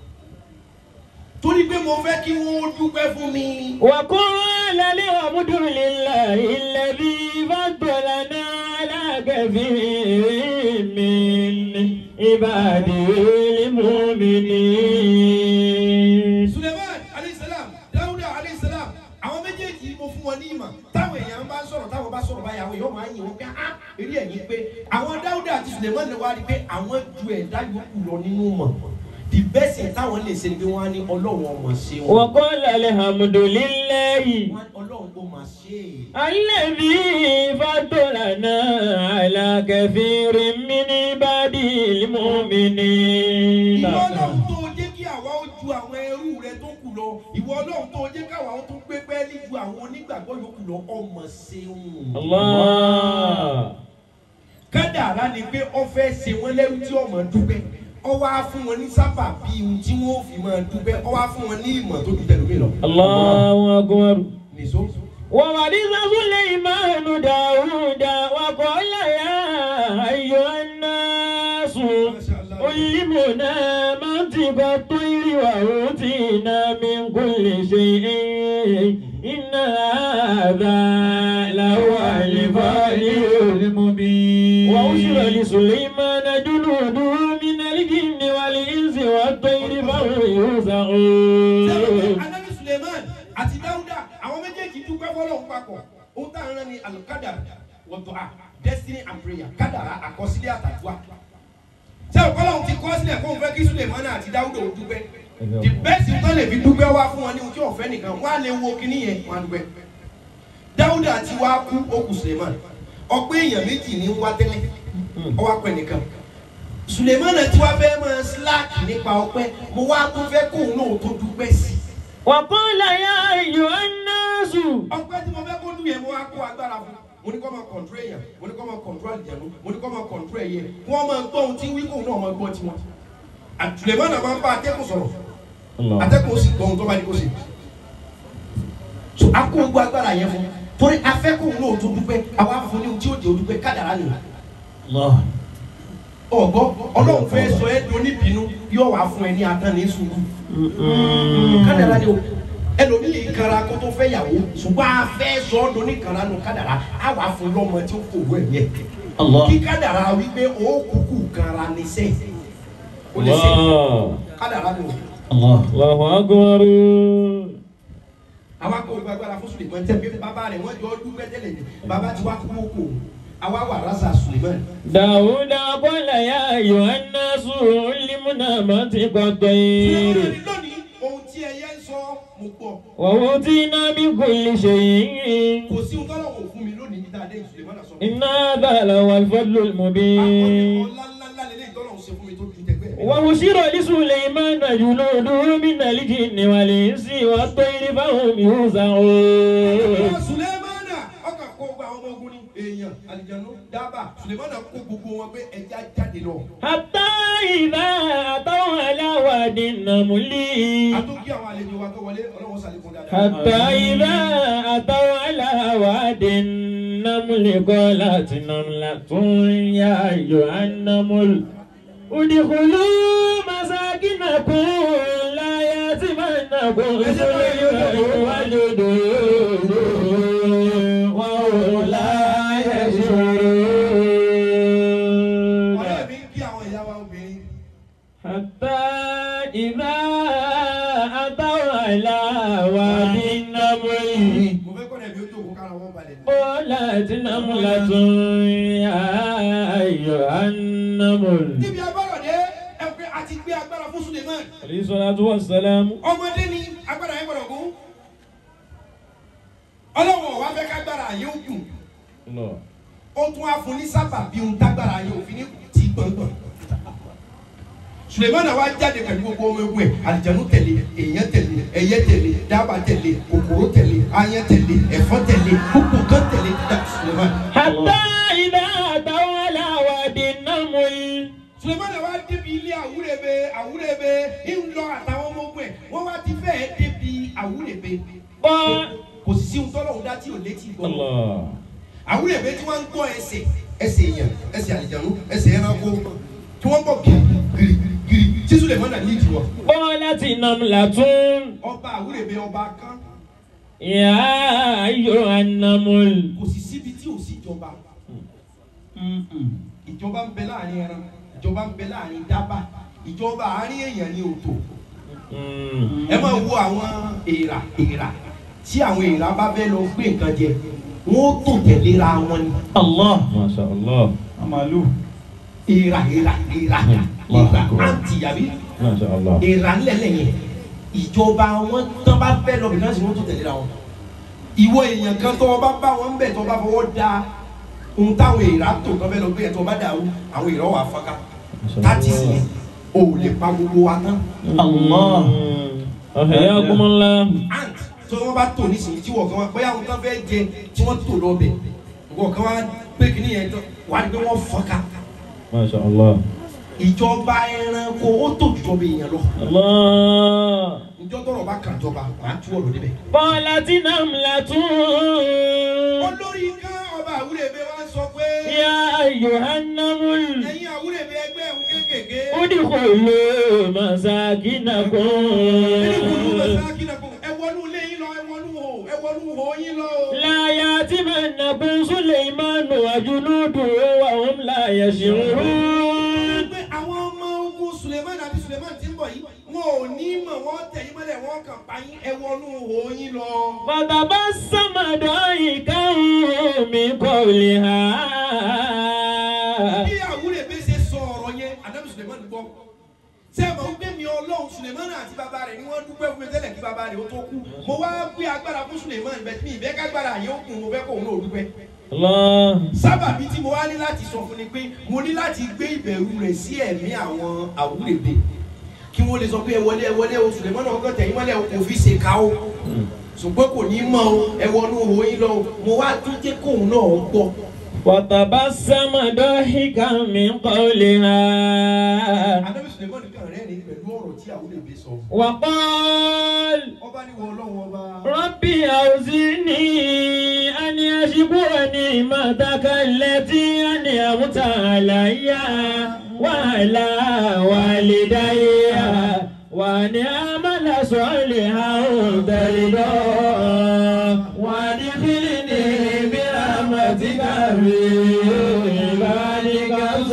Torí pé mo fẹ́ kí wọ́n dúpẹ́ fún mi. وقال الحمد لله الذي فضلنا على كثير من عباده المؤمنين Suleiman aleyhisselam Dáúdà aleyhisselam àwọn méjèèjì mo fún wọn ní ìmọ̀. Táwọn èèyàn bá sọ̀rọ̀ táwọn bá sọ̀rọ̀ báyà àwọn èèyàn máa ń yìn wọ́n pé á eré ẹ̀yìn pé àwọn Dáúdà àti Suleiman wá rí i pé àwọn ju ẹ̀dá yòókù lọ nínú mọ̀. The best thing táwọn lè ṣe ni pé wọ́n á ní Ọlọ́run ọmọ ṣe wọn. وقال الحمد لله Wọ́n- Ọlọ́run kò máa ṣe é. الذي فضلنا على كثير من عباده المؤمنين ìwọ ọlọ́run tó jẹ́ kí àwa ó ju àwọn ẹrú rẹ tó kù lọ ìwọ ọlọ́run tó jẹ́ káwa ó tún gbé pẹ́ẹ́lí ju àwọn onígbàgbọ́ yòókù lọ ọmọ ṣeun. الله kádàrá ni pé ó fẹ́ ṣe wọ́n lẹ́rú tí ọmọ dúpẹ́ ó wá fún wọn ní sábà bí ohun tí wọ́n fi máa dúpẹ́ ó wá fún wọn ní ìmọ̀ tó ju tẹ̀lómi lọ. الله أكبر nìṣó. وورث سليمان داود وقال يا أيها الناس علمنا منطق الطير وأوتينا من كل شيء إن هذا لهو الفضل المبين وأشر لسليمان جنوده من الجن والإنس والطير فهم يوزعون anabi suleiman àti dawuda àwọn méjèèjì dúpẹ́ fọlọ́run papọ̀ ohun tá à ń rán ni alukadara wọ́tọ̀ a destiny and prayer kádàrá àkọsílẹ̀ àtàdúrà ṣé ọ̀pọ̀lọ́run ti kọ́ sílẹ̀ fún fẹ́ kí suleiman àti dawuda ò dúpẹ́ the best thing tó lè fi dúpẹ́ wá fún wọn ní ohun tí ọ̀fẹ́ nìkan wọ́n á lè wo kíní yẹn wọ́n á dúpẹ́ dawuda ti wá kú ó kù suleiman ọ̀pẹ́ èèyàn méjì ní ń wá tẹ́lẹ̀ ọwọ́ apẹ̀ nìkan suleiman ti wá fẹ́ máa slack nípa ọpẹ́ mo wá tún fẹ́ kóun náà tó dúpẹ́ sí i وقال يا أيها الناس ọpẹ́ tí mo fẹ́ kó dùn yẹn mo wá kó agbára fún mo ní kó máa kọ̀ǹtró èèyàn mo ní kó máa kọ̀ǹtró àlìjẹ̀nu mo ní kó máa kọ̀ǹtró ẹ̀yẹ kí wọ́n máa gbọ́ ohun tí wí kóun náà máa gbọ́ tiwọn. àtùlẹ̀mọ́ náà máa ń bá atẹ́kùn sọ̀rọ̀ atẹ́kùn ó sì gbọ́ ohun tó bá ní kó ṣe. so a kó gbogbo agbára yẹn fún torí afẹ́kùn náà tó dúpẹ́ àwa fún ní ohun tí ó jẹ́ odúpẹ́ kádàrá nìyẹn. ọ̀gbọ́ ọlọ́run fẹ́ sọ ẹ́ di oníbínú yóò wá fún ẹ ní atán ní sùúrù kádàrá ni o ẹlòmíì kara kó tó fẹ́ yàwó ṣùgbọ́n a fẹ́ sọ ọ́ doni kara nu kádàrá a wà fún lọ́mọ tí ó kò wẹ̀ yẹ kí kádàrá wípé o kúkú kara ní sẹ́ o lè ṣe kádàrá ni o الله أكبر àwa kò gba agbára fún Suleiman tẹ bí bàbá rẹ̀ wọ́n jọ dúpẹ́ tẹ́lẹ̀ ní bàbá tí wà kú kó àwa wà rasa Suleiman داود قال يا أيها الناس علمنا منطق الطير Suleiman lónìí ohun tí ẹyẹ ń sọ mo gbọ́ وأوتينا من كل شيء kò sí ohun tọ́lọ̀ kò fún mi lónìí níta dé Suleiman sọ. إن هذا لهو الفضل المبين ọlá ńlá ńlá lélẹ́yìn tọ́lọ̀ ń ṣe fún mi tó ju tẹgbẹ́ mi. وبشر لسليمان جنوده من الجن والإنس والطير فهم يوزعون Sulemana ọkà kó gba àwọn ọmọ ogun ní èèyàn àlìjánu dábà Sulemana kó gbogbo wọn pé ẹja jáde lọ. حتى إذا أتوا على واد النمل Àtúnkí àwọn àlejò wa tó wọlé ọlọ́wọ́ sàlékún dáadáa. حتى إذا أتوا على واد النمل قالت نملة يا أيها النمل ادخلوا مساكنكم لا يأتمنكم سليمان وجنوده وهم لا يشعرون Ọ̀rẹ́ mi kí àwọn ìyá wa obìnrin. حتى إذا أتوا على واد النمل Mo fẹ́ kọ́ ẹ̀mí ó jókòó kára wọn balẹ̀. قالت نملة يا أيها النمل Níbi agbára dé ẹ pé a ti gbé agbára fún Suleman. عليه الصلاة والسلام Ọmọdé ni agbára yẹn gbọdọ̀ kú. Ọlọ́wọ̀n wa fẹ́ kágbára yẹn ó dùn. الله Ó tún á fún ní sábà bí ohun tágbára yẹn òfin ní ti gbọ̀ngbọ̀n. Sulemana wa jáde pẹ̀lú gbogbo ọmọ ewu ẹ̀ àlìjánu tẹ̀lé èèyàn tẹ̀lé ẹyẹ tẹ̀lé dábà tẹ̀lé kòkòrò tẹ̀lé ayán tẹ̀lé ẹ̀fọ́ tẹ̀lé gbogbo kan tẹ̀lé dá Sulemana. حتى إذا أتوا على واد النمل Sulemana wa débi ilé àwúrẹ́bẹ àwúrẹ́bẹ ń lọ àtàwọn ọmọ ogun ẹ̀ wọ́n wá ti fẹ́ẹ́ débi àwúrẹ́bẹ Bọ́. kò sì sí ohun tọ́lọ́hún dá tí ò létí gbọ́ Allah. àwúrẹ́bẹ tí wọ́n ń gbọ́ ẹsẹ̀ ẹsẹ̀ èèyàn ẹsẹ̀ àlìjánu ẹsẹ̀ ẹranko tí wọ́n bọ̀ gírí gírí gírí tí Sulemana ní ìdíwọ́ Bọ́ láti Namlatun. ọba àwúrẹ́bẹ ọba kan Yà á yọ anamul. kò sì síbi tí ò sí ìjọba ìjọba ń bẹ láàrin ẹran ìjọba ń bẹ láàrin dábà ìjọba àárín èèyàn ní òtò ẹ máa wo àwọn èèrà èèrà tí àwọn èèrà bá fẹ́ lọ gbé nǹkan jẹ wọn ó tò tẹ̀léra wọn ni Allah. Masha Allah. Amalu. èèrà èèrà èèrà èèrà àǹtí àbí Masha Allah. èèrà ńlẹ̀lẹ̀ yẹn ìjọba wọn tán bá fẹ́ lọ bìkan sí wọn tó tẹ̀léra wọn ìwọ èèyàn kan tó o bá bá wọn bẹ̀ tó o bá fọwọ́ da ohun táwọn èèrà tó kan fẹ́ lọ gbé yẹn tó o bá dàrú àwọn èèrà wà fọ́nká tààtì sí yẹn o ò lè pa gbogbo wa tán Allah. Ahyakumullah. ant tó wọn bá tò nísìnyí tí wọn kan wá bóyá wọn kan fẹ́ jẹ tí wọ́n tò lọ bẹ̀ wọn kan wá pé kí nìyẹn tó wà ní pé wọ́n fọ́nká Masha Allah. ìjọba ẹranko ó tó ìjọba èèyàn lọ Allah. ìjọ tọrọ bá kàn jọba wàá tú ọ̀rọ̀ débẹ̀. Bọ́ láti Namlatun. olórí kan ọba àwúrẹ́bẹ wa sọ pé Yà á yọ anamul. ẹ̀yin àwúrẹ́bẹ ẹgbẹ́ ẹ̀hún kéékèèké Udkhulu ẹni kùnú masakinakum. mẹ́sàkínàkùn ẹ wọnú ilé yín lọ ẹ wọnú hò ẹ wọnú hò yín lọ. لا يأتمنكم سليمان وجنوده وهم لا يشعرون pé àwọn ọmọ ogun Suleiman àbí Suleiman ti ń bọ̀ yìí wọn ò ní mọ̀ wọ́n tẹ̀ yín mọ́lẹ̀ wọ́n kàn pa yín ẹ wọnú hò yín lọ. فتبسم ضاحكا من قولها bí àwúrẹ́bẹ ṣe sọ ọ̀rọ̀ yẹn Ànábì Suleiman gbọ́ ṣé ẹ mọ̀ wípé mi ọlọ́run Suleiman àti bàbá rẹ̀ ni wọ́n dúpẹ́ fún mi tẹ́lẹ̀ kí bàbá rẹ̀ ó tó kú mo wá gbé agbára fún Suleiman bẹ́ẹ̀ mi ìfẹ́ kágbára yẹn ó kún mo fẹ́ kóun náà dúpẹ́. الله sábàbí tí mo wá ní láti sọ fún ni pé mo ní láti gbé ìbẹ̀rù rẹ̀ sí ẹ̀mí àwọn àwúrẹ́bẹ kí wọ́n lè sọ pé ẹ wọlé ẹ wọlé o Suleiman náà kọ́ tẹ̀yìn mọ́lẹ̀ o kò fi ṣe ká o ṣùgbọ́n kò ní mọ̀ o ẹ wọnú òyìn lọ o mo wá tún jẹ́ kóun náà gbọ́. فتبسم ضاحكا من قولها Ànábì Suleiman kan rẹ́rìn pẹ̀lú ọ̀rọ̀ tí àwúrẹ́bẹ sọ. وقال ọba ní wọ ọlọ́run ọba. ربي أوزعني أن أشكر نعمتك التي أنعمت علي وعلى والدي وأن أعمل صالحا ترضاه وأدخلني برحمتك في عبادك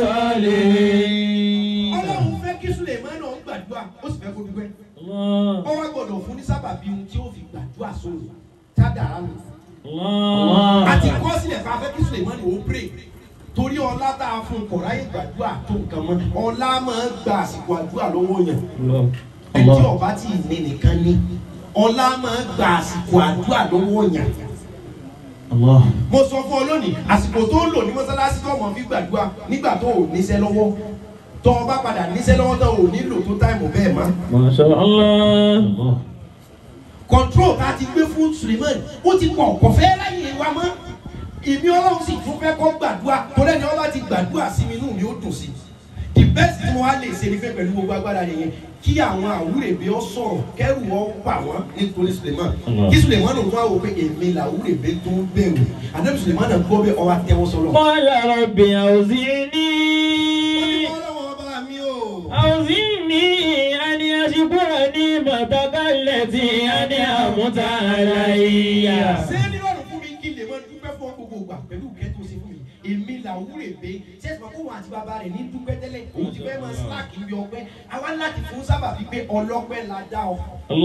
الصالحين ọlọ́run fẹ́ kí Suleiman náà gbàdúrà ó sì fẹ́ kó dúpẹ́. الله ó wá gbọ́dọ̀ fún ní sábàbí ohun tí ó fi gbàdúrà sóòrò tádàrá mi. الله àti kọ́ sílẹ̀ fún afẹ́ kí Suleiman ò pray torí ọlá tá a fún kọ̀ọ̀rá yìí gbàdúrà tó nǹkan mọ́ ọlá máa ń gba àsìkò àdúrà lọ́wọ́ yẹn الله ẹni tí ọba tí ì ní nìkan ní ọlá máa ń gba àsìkò àdúrà lọ́wọ́ yẹn. Allah. mo sọ fún ọ lónìí àsìkò tó ń lò ní mọ́sálásí tó mọ̀ fi gbàdúrà nígbà tó ò níṣẹ́ lọ́wọ́ tó o bá padà níṣẹ́ lọ́wọ́ tó o nílò tó táìmù bẹ́ẹ̀ mọ́. ما شاء الله Allah. control tá a ti gbé fún Suleiman ó ti pọ̀ kò fẹ́ láyé wa mọ́ ìmí ọlọ́run sì tún fẹ́ kọ́ gbàdúrà torí ẹni ọlọ́run ti gbàdúrà sí mi inú mi ó dùn sí the best tí mo wá lè ṣe ni fẹ́ pẹ̀lú gbogbo agbára yẹn kí àwọn àwúrèbé ọ sọ̀rọ̀ kẹ́rù ọ pa wọ́n nítorí Suleiman kí Suleiman náà tún wá wò pé èmi làwúrèbé tó ń bẹ̀rù àdébí Suleiman náà gbọ́ bẹ́ẹ̀ ọ wá tẹ́wọ́ sọ́lọ́. قال رب أوزعني ọlọ́run ọba mi o. أوزعني أن أشكر نعمتك التي أنعمت علي ṣé nírọ̀rùn fún mi kí lè mọ dúpẹ́ fún ọ gbogbo ìgbà pẹ̀lú ìkẹ́ tó ṣe fún mi èmi làwúrè pé ṣẹ́sì máa kó wọn àti bàbá rẹ̀ ní dúpẹ́ tẹ́lẹ̀ òun ti fẹ́ máa slack ibi ọpẹ́ àwa láti fún sábà bíi pé ọlọ́pẹ́ la dá ọ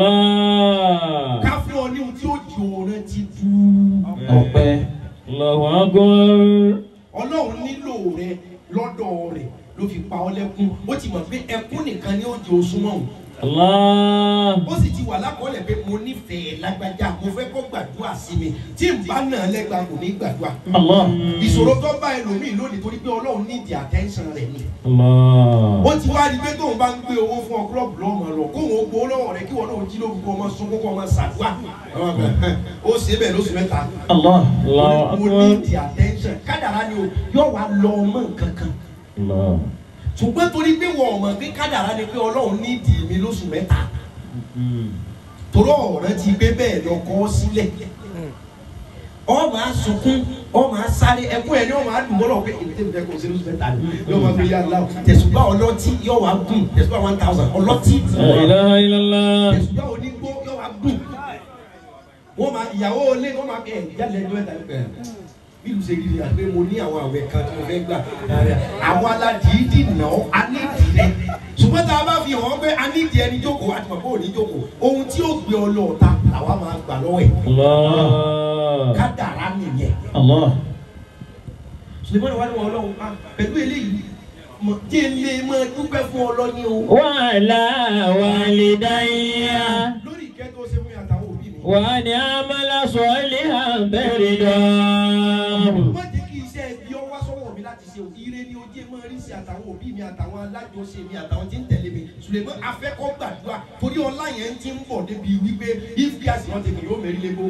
الله ká fún ọ ní ohun tí ó jò rẹ ti du Ọpẹ́. الله أكبر ọlọ́run nílò rẹ lọ́dọ̀ rẹ̀ ló fi pa ọ lẹ́kún ó ti mọ̀ pé ẹkún nìkan ni ó jẹ oṣù mọ́ òun الله ó sì ti wà lákọọ́lẹ̀ pé mo nífẹ̀ẹ́ lágbájá mo fẹ́ kó gbàdúrà sí mi tí n bá náà lẹ́gbàá kò ní gbàdúrà. Allah. ìṣòro tó bá ẹlòmíì lónìí torí pé ọlọ́run ní ìdí attention rẹ̀ ni. الله ó ti wá di pé tóun bá ń gbé owó fún ọ kúlọ̀bù lọ́mọ lọ kóun ó gbowó lọ́wọ́ rẹ kí wọn náà jí lóru kó ọmọ sunkún kó ọmọ ṣàdúrà. ó ṣe bẹ́ẹ̀ lóṣù mẹ́ta. Allah. الله mo ní أكبر ìdí attention kádàrá ni o yóò wá lọ ọmọ nǹkan kan. الله ṣùgbọ́n torí pé wọ́n mọ̀ pé kádàrá ni pé ọlọ́run ní ìdí mi lóṣù mẹ́ta torí ọ̀rẹ́ ti gbé bẹ́ẹ̀ lọ kọ́ sílẹ̀ ọ máa sunkún ọ máa sáré ẹkún ẹ ní ọ máa dùn mọ́lọ̀ pé èmi tẹ́mi fẹ́ kó o ṣe lóṣù mẹ́ta ni yóò máa fi yá láwù tẹ̀sùgbà ọlọ́tí yóò wá gùn tẹ̀sùgbà one thousand ọlọ́tí La ilaha illallah. tẹ̀sùgbà onígbó yóò wá gùn wọ́n máa ìyàwó ilé wọ́n máa ẹ̀ jáde ẹjọ́ ẹ̀ta ẹ̀ bí ìlú ṣe rí ni àgbẹ̀ mo ní àwọn àwẹ̀ kan tí mo fẹ́ gbà àwọn aládìídì nà ọ́ anídìí rẹ̀ ṣùgbọ́n tá a bá fi hàn pé anídìí ẹni jókòó àti màbó òní jókòó ohun tí ó gbé ọ lọ́ọ̀ta làwa máa gbà lọ́wọ́ ẹ̀ Allah. kádàrá nìyẹn Allah. ṣùgbọ́n ìwádìí wọn ọlọ́run pa pẹ̀lú eléyìí mọ̀ jẹ́ lè máa dúpẹ́ fún ọlọ́ni o. Wàhálà wàlídáyà. lórí ìkẹ́ tó ṣe fún mi àtàwọn òbí mi. Wà ní amala sọ̀lì àbẹ̀rẹ̀ dán. má jẹ́ kí iṣẹ́ ibi ọwọ́ sọ́wọ́ mi láti ṣe òkú ire ní ojú máa rí sí àtàwọn òbí mi àtàwọn alájọṣe mi àtàwọn tí ń tẹ̀lé mi ṣùgbọ́n afẹ́kọ́ gbàdúrà torí ọlá yẹn ti ń bọ̀ débi wípé if gas wọn tètè yóò mérí lébo.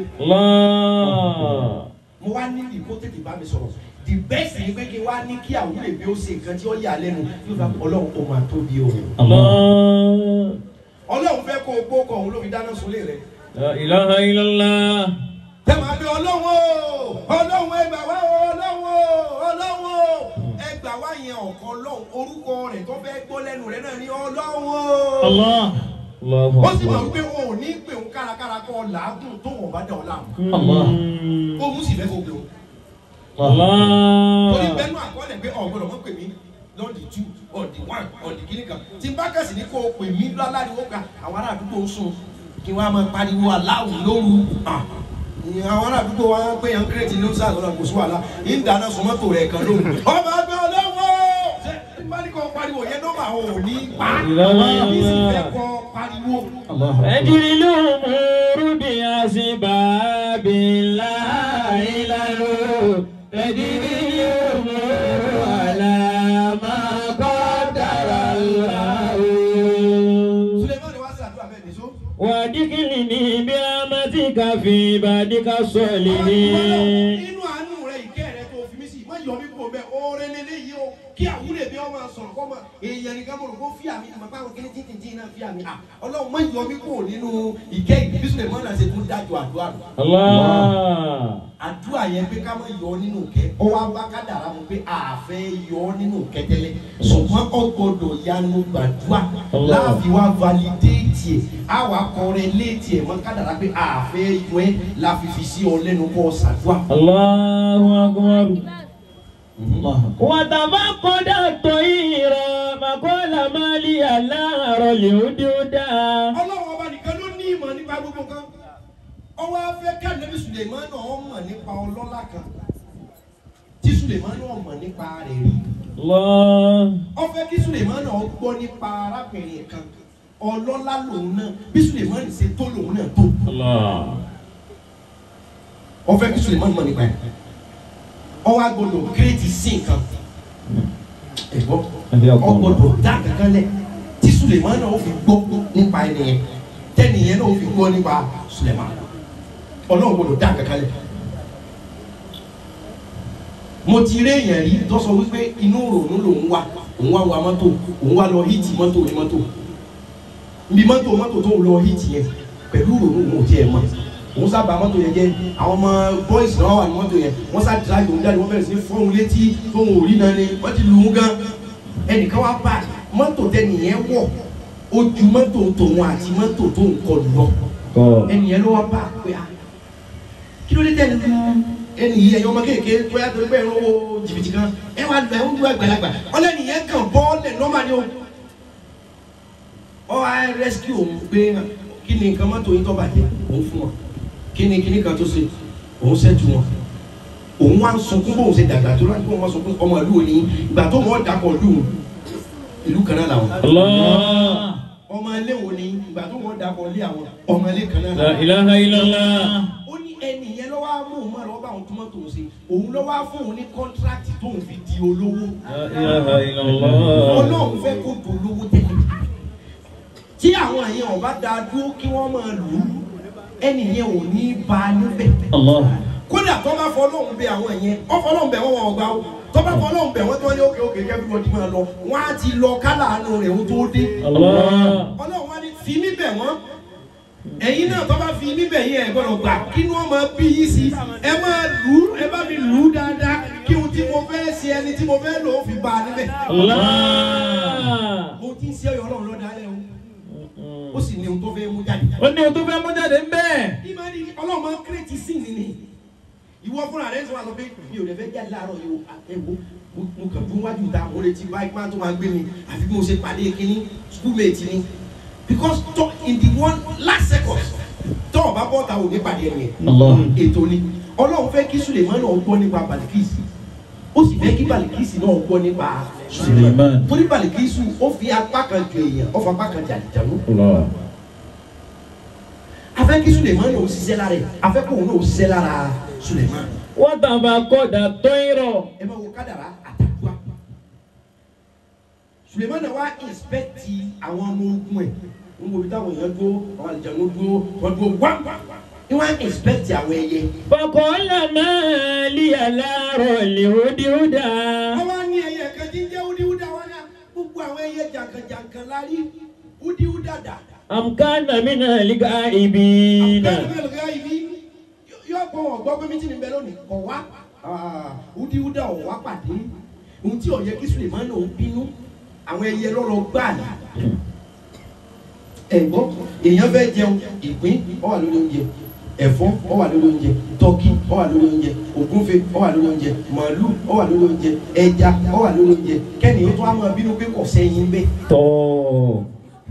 Allah. mo wá ní ìkó tètè bá mi sọ̀rọ̀ the best ni pé kí n wá ní kí àwúrò èmi ó ṣe nǹkan tí ó yà lẹ́nu yóò bá ọlọ́run ó máa tóbi o. Allah. ọlọ́run fẹ́ kó o gbó kọ̀ òun ló fi dáná sunlé rẹ̀. La ilaha illallah. tẹ máa bí ọlọ́run o ọlọ́run ẹgbà wá o ọlọ́run o ọlọ́run o ẹgbà wá yẹn ọ̀kan ọlọ́run orúkọ rẹ̀ tó fẹ́ gbọ́ lẹ́nu rẹ̀ náà ní ọlọ́run o. Allah. Allahu ó sì máa akbar. wípé wọn ò ní pè ń kárakára kọ́ làágùn tó wọ́n bá dá ọ láàmú. Allah. ó mú sì fẹ́ kó gbé o. Allah. torí bẹ́ẹ̀ náà àkọọ́lẹ̀ pé ọ̀gbọ́dọ̀ mọ̀ pè mí lọ́ọ̀dì two ọ̀dì one ọ̀dì kìíní kan tí n bá kẹ̀sì ní kó o pè mí láláriwo kan àwọn ará àdúgbò ń sùn kí wọ́n á máa pariwo aláwù lóru Ah. Ìyẹn àwọn ará àdúgbò wa pé yẹn ń kírètì ló ń sá àgọ́dọ̀ kò sí wàhálà yìí ń dáná sun mọ́tò rẹ̀ kan lóru. ọba ẹgbẹ́ ọlọ́wọ́ ṣé tí n bá ní kó pariwo yẹn nọ́mbà àwọn ò ní pa Ìlànà ní sì ìlànà. fẹ́ kọ́ pariwo. Allah. أجري الأمور بأسباب لا إله تجري الأمور على ما قدر الله Sulemani wá sí àdúrà bẹ́ẹ̀ nìṣó. وادخلني برحمتك في عبادك الصالحين nínú àánú rẹ ìkẹ́ rẹ tó fi mí sí má yọ mí kó bẹ́ẹ̀ oore lélẹ́yìí o kí àwúrẹ̀ bí ọmọ sọ̀rọ̀ kọ́ mọ èèyàn nìkan mọ̀ kó fi àmì àmọ́ báwọn kí ní títí tí náà fi àmì à ọlọ́run má yọ mí kó nínú ìkẹ́ ìbí Sulemani náà ṣe tún dájọ́ àdúrà rẹ الله àdúrà yẹn pé ká má yọ ọ́ nínú kẹ́ ọ wá bá kádàrá mu pé àfẹ́ yọ ọ́ nínú kẹ́ tẹ́lẹ̀ ṣùgbọ́n ọ gbọ́dọ̀ yanu gbàdúrà Allah. láàfin wá validéètì ẹ̀ á wà kọrin léètì ẹ̀ mọ́ kádàrá pé àfẹ́ yọ ẹ́ láfi fi sí ọ lẹ́nu kọ́ ṣàdúrà. الله أكبر Allah. وتفقد الطير فقال ما لي لا أرى الهدهد ọlọ́run ọba nìkan ló ní ìmọ̀ nípa gbogbo kan ọwọ́ afẹ́ kánẹ́bí Sulemani náà mọ̀ nípa ọlọ́lá kan tí Sulemani náà mọ̀ nípa rẹ̀ rí الله ọfẹ́ kí Sulemani náà gbọ́ nípa arábìnrin kan ọlọ́lá lòun náà bí Sulemani ṣe tó lòun náà tó الله ọfẹ́ kí Sulemani mọ̀ nípa ẹ̀ ọwọ́ agbọ́dọ̀ kírètì sí nǹkan ẹ̀gbọ́n ọgbọ́dọ̀ dá kankan lẹ̀ tí Sulemani náà ó fi gbọ́ nípa ẹnìyẹn tẹ́nìyẹn náà ó fi gbọ́ nípa Sulemani ọlọ́run gbọ́dọ̀ dá kankan lẹ̀ mo ti rí èèyàn rí tó sọ wípé inú ròónú lòun wà òun wá wa mọ́tò òun wá lọ híìtì mọ́tò ní mọ́tò nbí mọ́tò mọ́tò tó ń lọ híìtì yẹn pẹ̀lú ròónú òun ò tiẹ̀ mọ̀ òun sábà mọ́tò yẹn jẹ́ àwọn ọmọ bọ́ìsì náà wà ní mọ́tò yẹn wọ́n sá dìrá ìdòwú jáde wọ́n bẹ̀rẹ̀ sí fọ́ òun létí tóun ò rí náà ni wọ́n ti lù ú gan ẹnìkan wá bá mọ́tò tẹnìyẹn wọ̀ ó ju mọ́tò tòun àti mọ́tò tóun kọlù lọ ẹnìyẹn ló wá bá pé a kí ló dé tẹ̀ lu ẹnì yìí ẹ̀yọ́ ọmọ kéèké bóyá tó gbẹ́ ẹ̀rọ owó jìbìtì kan ẹ wá gbà ń lu àgbàlagbà ọlẹ́ni yẹn kàn bọ́ọ̀lẹ̀ nọ́mà ni o ọ wá rẹ́síkì òun pé kí ni nǹkan mọ́tò yín tó bàjẹ́ òun fún wọn kí ni kíní kan tó ṣe òun ṣẹ́jú wọn òun wá ń sunkún bóun ṣe dàgbà tó láti bóun wá sunkún ọmọ ìlú òní ìgbà tó wọ́n dàpọ̀ ìlú ìlú kan náà làwọn الله ọmọ ilé wo ni ìgbà tó wọ́n dàpọ̀ ilé àwọn ọmọ ilé kan náà لا làwọn إله إلا الله ó ní ẹnì yẹn lọ́wọ́ á mú òun mọ́ lọ́wọ́ bá òun tó mọ́tò ṣe òun lọ́wọ́ á fún òun ní kọ́ńtrákì tóun fi di olówó لا إله إلا الله ọlọ́run fẹ́ kó dolówó tẹ́lẹ̀ tí àwọn àyẹn ọba da dúró kí wọ́n máa lù ú ẹnì yẹn ò ní ba níbẹ̀ Allah. kódà tó bá fọ ọlọ́run bẹ àwọn yẹn wọ́n fọ ọlọ́run bẹ wọ́n wọ́n gbá o tọ́ba fọ́ lọ́hùn bẹ̀ wọ́n tí wọ́n ní òkè òkè kẹ́bí wọ́n ti máa lọ wọ́n á ti lọ kálá àánú rẹ̀ ó tó dé Allah. ọlọ́run wá ní fi mí bẹ̀ wọ́n ẹ̀yin náà tọ́ba fi mí bẹ̀ yín ẹ̀ gbọ́dọ̀ gbà kí ni wọ́n máa bí yín sí ẹ máa lù ú ẹ bá mi lù ú dáadáa kí ohun tí mo fẹ́ ṣe ẹni tí mo fẹ́ lò ó fi bá a níbẹ̀ Allah. mo ti ń ṣe ọyọ ọlọ́run lọ́dọ̀ alẹ́ o ó sì ní ohun tó fẹ́ mú jáde ó ní o tó fẹ́ mú jáde ń bẹ́ẹ̀. ìmọ̀ni ọlọ́run máa ń kírètì sí ni ni ìwọ fúnra rẹ sọ wà sọ pé mi ò lè fẹ́ jáde láàárọ̀ yìí o ẹ wo mo mo kàn fún wájú ta mo retí báyìí máa tó máa gbé mi àfi bí mo ṣe pàdé kínní schoolmate ni because to, in the one last second tọ́ ọ̀bá bọ́ta ò ní pàdé ẹni yẹn Allah. ètò ni ọlọ́run fẹ́ kí Suleiman náà gbọ́ nípa Balikisi ó sì fẹ́ kí Balikisi náà gbọ́ nípa Suleiman Suleiman. torí Balikisi ó fi apá kan ju èèyàn ó fi apá kan jà jànú Allah. afẹ́ kí Suleiman náà ó ṣiṣẹ́ lára ẹ̀ afẹ́ kó òun náà ó ṣiṣẹ́ lára Suleiman wọ́n tàbá kọ́dà tó ń rọ̀. ẹ máa wo kádàrá àtàkùá Suleiman náà wá inspecti àwọn ọmọ ogun ẹ̀ ń wo ibi táwọn èèyàn dúró àwọn àlejò dúró wọ́n dúró wá ní wọ́n á inspecti àwọn ẹyẹ Fọkànlá máa lé aláàárọ̀ lè hódìhódà. wọ́n wá ní ẹyẹ kan tí ń jẹ́ wúdiwúdà wọn náà gbogbo àwọn ẹyẹ jàǹkànjàǹkàn la rí wúdiwúdà dà. Àmkánà mi náà lè ga ibi náà. àbúkẹ́ lọ́gá ibi yóò kọ́ wọn gbọ́ pé méjì ní bẹ́ẹ̀ lónìí kọ̀ wá wúdiwúdà ọ̀ wá pàdé ohun tí ó yẹ kí Suleiman náà bínú àwọn ẹyẹ lọ́rọ̀ gbà ní. ẹ̀gbọ́n èèyàn fẹ́ jẹun ìpín ó wà lórí oúnjẹ ẹ̀fọ́ ó wà lórí oúnjẹ tọ́kì ó wà lórí oúnjẹ ògúnfe ó wà lórí oúnjẹ màálù ó wà lórí oúnjẹ ẹja ó wà lórí oúnjẹ kẹ́ni ó tó wá máa bínú pé kò sẹ́yìn bẹ́ẹ̀. Tọ́.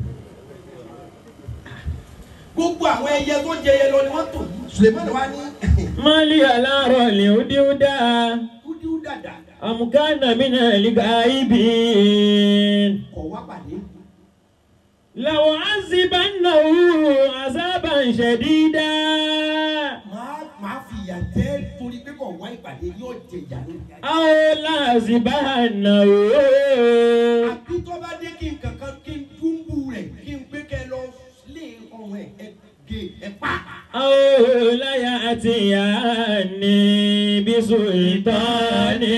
gbogbo àwọn ẹyẹ tó jẹ ẹyẹ lọ ni wọ́n tò Suleiman wá ní Máa lé aláàárọ̀ lè hódìhódà. wúdiwúdà dà Àmkánà mi náà lè ga ibi. kọ̀ wá pàdé. Làwọn àzìbánáwó àzábà ń ṣẹ̀dídá. máa máa fi ìyà jẹ́ torí pé kò wá ìpàdé yóò jẹ ìyà lórí. Àwọn làzìbánáwó. àbí tó bá dé kí n kankan kí n dúnbù rẹ̀ kí n gbé kẹ́ lọ lé ọ̀hún ẹ̀ ẹ̀ gé ẹ̀ pa. Àwọn láyà àti ìyá ní bí sultani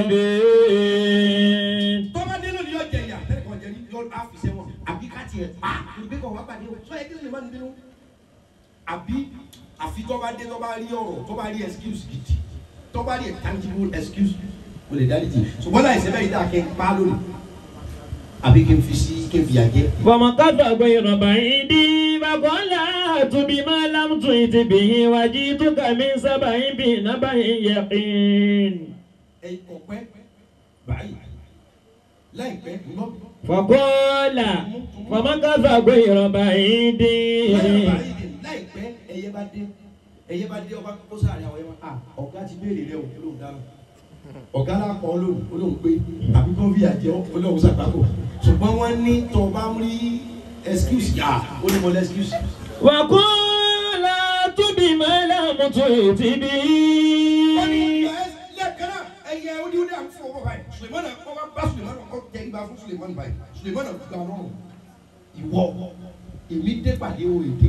mubin. tó bá dé lónìí yóò jẹ ìyà tẹ́lẹ̀ kan jẹ ní yóò á fi sẹ́wọ̀n àbí ká tiẹ̀ pa torí pé kò wá pàdé o sọ yẹ kí lè má nínú. àbí àfi tó bá dé tó bá rí ọ̀rọ̀ tó bá rí excuse gidi tó bá rí tangible excuse o lè dárí jì ṣùgbọ́n láì sẹ́bẹ̀ yìí dáa kí n pa lónìí àbí kí n fi sí kí n fi yà jẹ́. فمكث غير بعيد فقال أت بما لم تئت به وجئتك من سبع بنبأ يقين ẹ ọpẹ báyìí láìpẹ́ ńlọ. فقال فمكث غير بعيد báyìí báyìí láìpẹ́ ẹyẹ bá dé ẹyẹ bá dé ọba kó sáré àwọn ẹyẹ bá a ọ̀gá ti béèrè rẹ o olóhùn dáná ọ̀gá lápọ̀ olóhùn olóhùn pé àbí kó fi àjẹ olóhùn sàgbákò ṣùgbọ́n wọ́n ní tó bá ń rí excuse yà ó ní mo lẹ́ excuse. وقال أت بما لم تئت به wọ́n ní lẹ́ẹ̀kan náà ẹyẹ oníwúdà ń fún ọkọ báyìí Sulemana kọ́ bá bá Sulemana kọ́ jẹ́ ibà fún Sulemana báyìí Sulemana gba ọlọ́run ìwọ èmi dé pàdé o èdè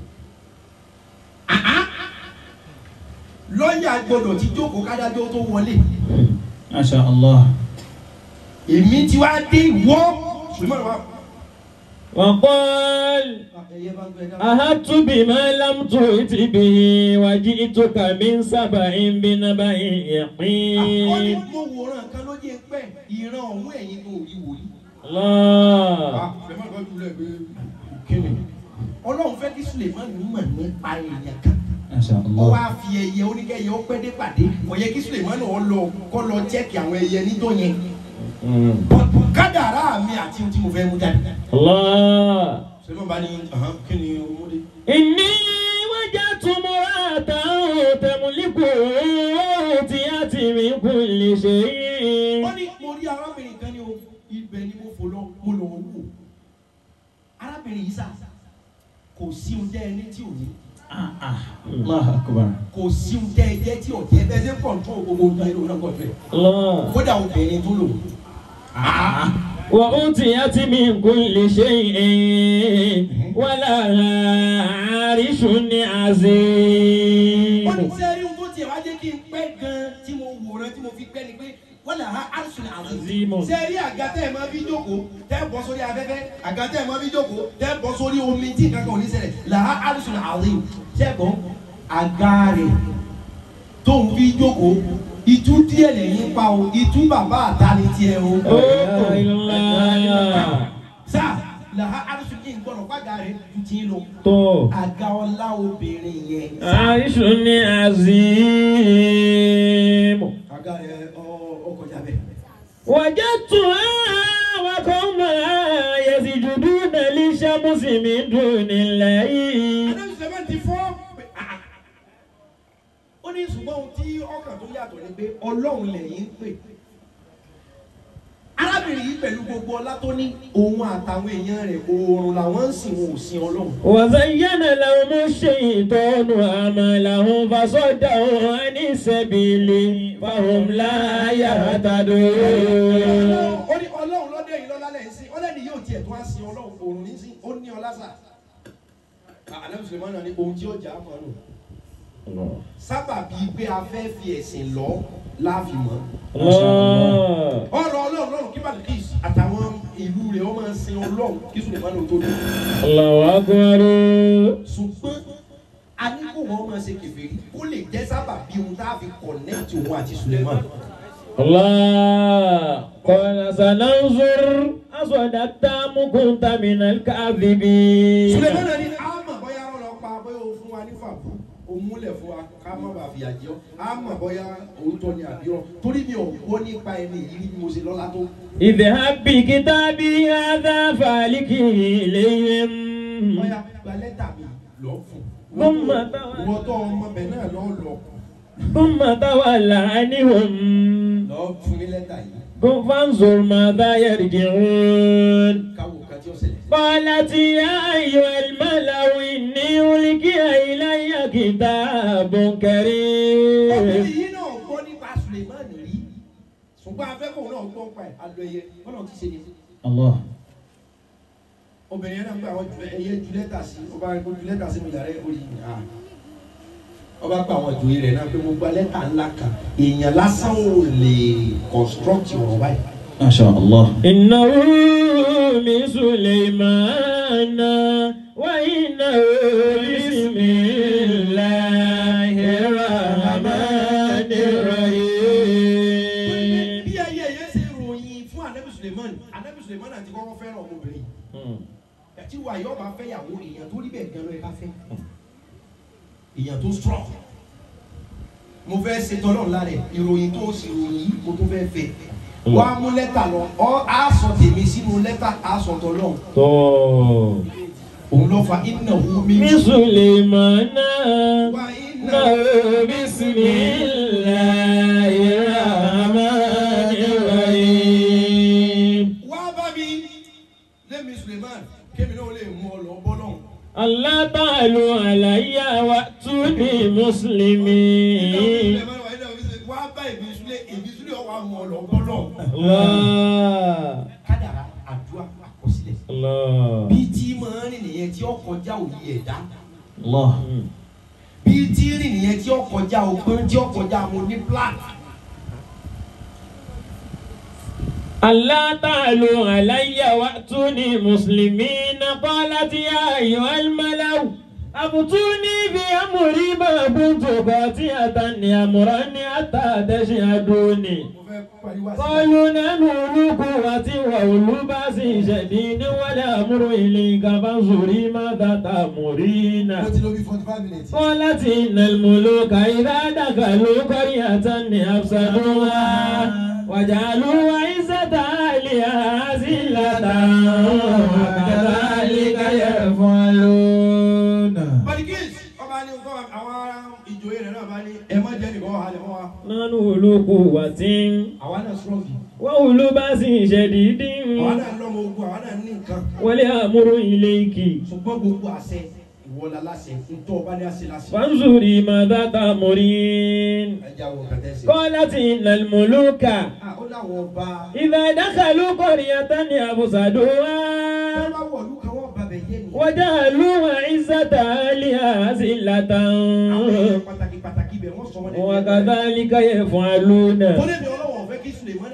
lọ́ọ̀yà gbọ́dọ̀ ti jókòó kádájọ́ tó wọlé Masha Allah. èmi ti wá dé ìwọ Sulemana wá. وقال ẹyẹ bá ń gbẹ dáa. أهدت بما لم تئت به وجئتك من سبع بنبأ àkọ́ni يقين mo wòran kan ló jẹ́ pẹ́ ìran ọ̀hún ẹ̀yin kò rí wòlíì. الله ọlọ́run fẹ́ kí Sulemani mọ̀ nípa èèyàn kan Masha ó Allah. wá fi ẹyẹ oníkẹyẹ ó pẹ́ dé pàdé kò yẹ kí Sulemani ó lọ kọ́ lọ jẹ́kì àwọn ẹyẹ níjọ́ yẹn kádàrá mi àti ohun tí mo fẹ́ mú jáde. الله Sulemani bá ní "Ahan, kí ni o mú dé. إني وجدت امرأة تملك أوتيت من كل شيء wọ́n ní mo rí arábìnrin kan ní o ibẹ̀ ni mo fò lọ mo lọ wò arábìnrin yìí sà kò sí ohun tẹ́ ẹ ní tí ò ní Ah, ah. Allahu Akbar. kò sí ohun tẹ́ ẹ jẹ́ tí ò jẹ́ bẹ́ẹ̀ ṣe kọ̀ǹtró gbogbo ohun tó ń lò náà kọ̀ǹtró الله kódà obìnrin tó lò وأوتيت من كل شيء ولها عرش عظيم wọ́n ní sẹ́rí ohun tó tiẹ̀ wá jẹ́ kí n pẹ́ gan tí mo wòran tí mo fi pẹ́ ni pé wọ́n lè ha arṣu àzìm. Azimu. ṣé rí àga tẹ́ ẹ̀ máa fi jókòó tẹ́ ẹ̀ bọ́ sórí afẹ́fẹ́ àga tẹ́ ẹ̀ máa fi jókòó tẹ́ ẹ̀ bọ́ sórí omi tí nǹkan kan ò ní ṣẹlẹ̀ là ha arṣu àzìm. ṣé ẹ̀ gbọ́ àga rẹ̀ tó ń fi jókòó ìtú díẹ̀ lẹ́yìn pa o ìtú bàbá àtàlẹ́ tiẹ̀ o. La ilaha illallah. sáà là ha arṣu kí n gbọ́dọ̀ pàgà rẹ̀ ju tí ń lọ. tó àga ọlá obìnrin yẹn. àìsù ní azimu. àga rẹ̀ ọ ọ kọjá bẹ́ẹ̀. وجدتها وقومها يسجدون للشمس من دون الله Adébí seventy four. Ó ní ṣùgbọ́n ohun tí ọkàn tó yàtọ̀ ni pé Ọlọ́run lẹ́yìn ń pè. Arábìnrin yìí pẹ̀lú gbogbo ọlá tó ní òun àtàwọn èèyàn rẹ̀ oorun làwọn ń sìn wọn ò sin Ọlọ́run. وزين لهم الشيطان أعمالهم فصدهم عن السبيل فهم لا يهتدون Ó ní Ọlọ́run lọ́dẹ̀ yìí lọ́lá lẹ́yìn sí. Ọlẹ́ni yóò tiẹ̀ tó á sin Ọlọ́run oorun ní sí. Ó ní ọlá sà. Adébí Sulemana ní ohun tí ó jà á mọ́ nù. Sábàbí pé a fẹ́ fi ẹ̀sìn lọ láàfin mọ́. الله ọ̀rọ̀ ọlọ́run lọ́run kí balikis àtàwọn ìlú rẹ̀ wọ́n máa ń sin ọlọ́run kí Sulemana tó dé. الله أكبر ṣùgbọ́n a ní kó wọ́n máa ṣe kèfèrí kó lè jẹ́ sábà bí ohun tá a fi kọ̀nẹ́tì òun àti Sulemana. الله قال سننظر أصدقت أم كنت من الكاذبين Sulemana ní a mọ̀ bóyá ọ̀rọ̀ pa bóyá o fún wa ní fàbù o múlẹ̀ fún wa ká má bàa fìyà jẹ ọ́ a mọ̀ bóyá òótọ́ ni àbí ọ́ torí mi ò gbọ́ nípa ẹni yìí bí mo ṣe lọ́lá tó. اذهب بكتابي هذا فالكه إليهم bóyá gba lẹ́tà mi lọ fún. ثم تولى wọ́n tọ́ ọmọ bẹ̀ náà lọ́ lọ ثم تولى عنهم lọ fún ní lẹ́tà yìí قم فانظر ماذا يرجعون káwọ́ ká tí ó ṣẹlẹ̀. قالت يا أيها الملأ إني ألقي إلي كتاب كريم obìnrin yìí náà gbọ́ nípa Sulemani rí ṣùgbọ́n afẹ́kọ̀ọ́ náà gbọ́ pa ẹ̀ adùn ẹyẹ bọ́lá ti ṣe ni. Allah. obìnrin yẹn náà gbé àwọn ju- ẹyẹ ju lẹ́tà sí ọba ju lẹ́tà sí mi yàrá orí à ọba pa àwọn ìjòyè rẹ̀ náà pé mo gba lẹ́tà ńlá kan èèyàn lásán ò lè construct ọ̀rọ̀ báyìí. Masha Allah. إنه من سليمان وإنه بسم الله الرحمن الرحيم bí ayé yẹn ṣe ròyìn fún anabi Suleiman anabi Suleiman àti kọ́kọ́ fẹ́ràn ọmọbìnrin ẹtí wa yóò bá fẹ́ yàwó èèyàn tó rí bẹ́ẹ̀ gan ló yẹ ká fẹ́ èèyàn tó strong mo fẹ́ ṣe tọ́lọ́ ńlá rẹ̀ ìròyìn tó sì ròyìn yìí mo tó fẹ́ fẹ́ wá mú lẹ́tà lọ ọ á sọ tèmi sínú lẹ́tà á sọ tọ́lọ́ tó òun ló fa iná wú mi. من سليمان wá iná إنه بسم الله الرحمن الرحيم wá bá mi lẹ́mi Suleiman kémi náà lè mú ọ lọ bọ́ náà. الله تعالوا علي وأتوني مسلمين wá bá èmi Sule èmi Sule ọwọ́ àwọn ọlọ́gbọ́lọ́ الله kádàrá àdúrà àkọsílẹ̀ الله bí tí máa rìn nìyẹn tí ó kọjá òye ẹ̀dá Allah. bí tí rìn nìyẹn tí ó kọjá ọgbọ́n tí ó kọjá mo ní plan. ألا تعلوا علي وأتوني مسلمين قالت يا أيها الملأ أفتوني في أمري ما كنت قاطعة أمرا حتى تشهدوني mo fẹ́ pariwo àti. قالوا نحن أولو قوة وأولو بأس شديد والأمر إليك فانظري ماذا تأمرين mo ti lo bí forty five minutes. قالت إن الملوك إذا دخلوا قرية أفسدوها وجعلوا عزة أهلها أذلة وكذلك يفعلون Balikis ọba ní nǹkan àwọn ìjòyè rẹ̀ náà bá ní ẹ má jẹ́ nìkan wà lẹ́mọ́ wa. نحن أولو قوة àwa náà strong وأولو بأس شديد àwa náà lọ́mọ ogun àwa náà ní nǹkan. والأمر إليك ṣùgbọ́n gbogbo àṣẹ ìwọlá láṣẹ ntọ́ ọba ní àṣẹ láṣẹ. فانظري ماذا تأمرين ẹ jẹ́ àwọn kàtẹ́ sí. قالت إن الملوك Ah, ó láwọn ọba. إذا دخلوا قرية أفسدوها wọ́n bá wọ̀lú kan wọ́n bàbẹ̀ yé ni. وجعلوا عزة أهلها أذلة àwọn pàtàkì pàtàkì bẹ̀ wọ́n sọ wọ́n lẹ́nu. وكذلك يفعلون Kólé mi ọlọ́wọ́ fẹ́ kí Suleiman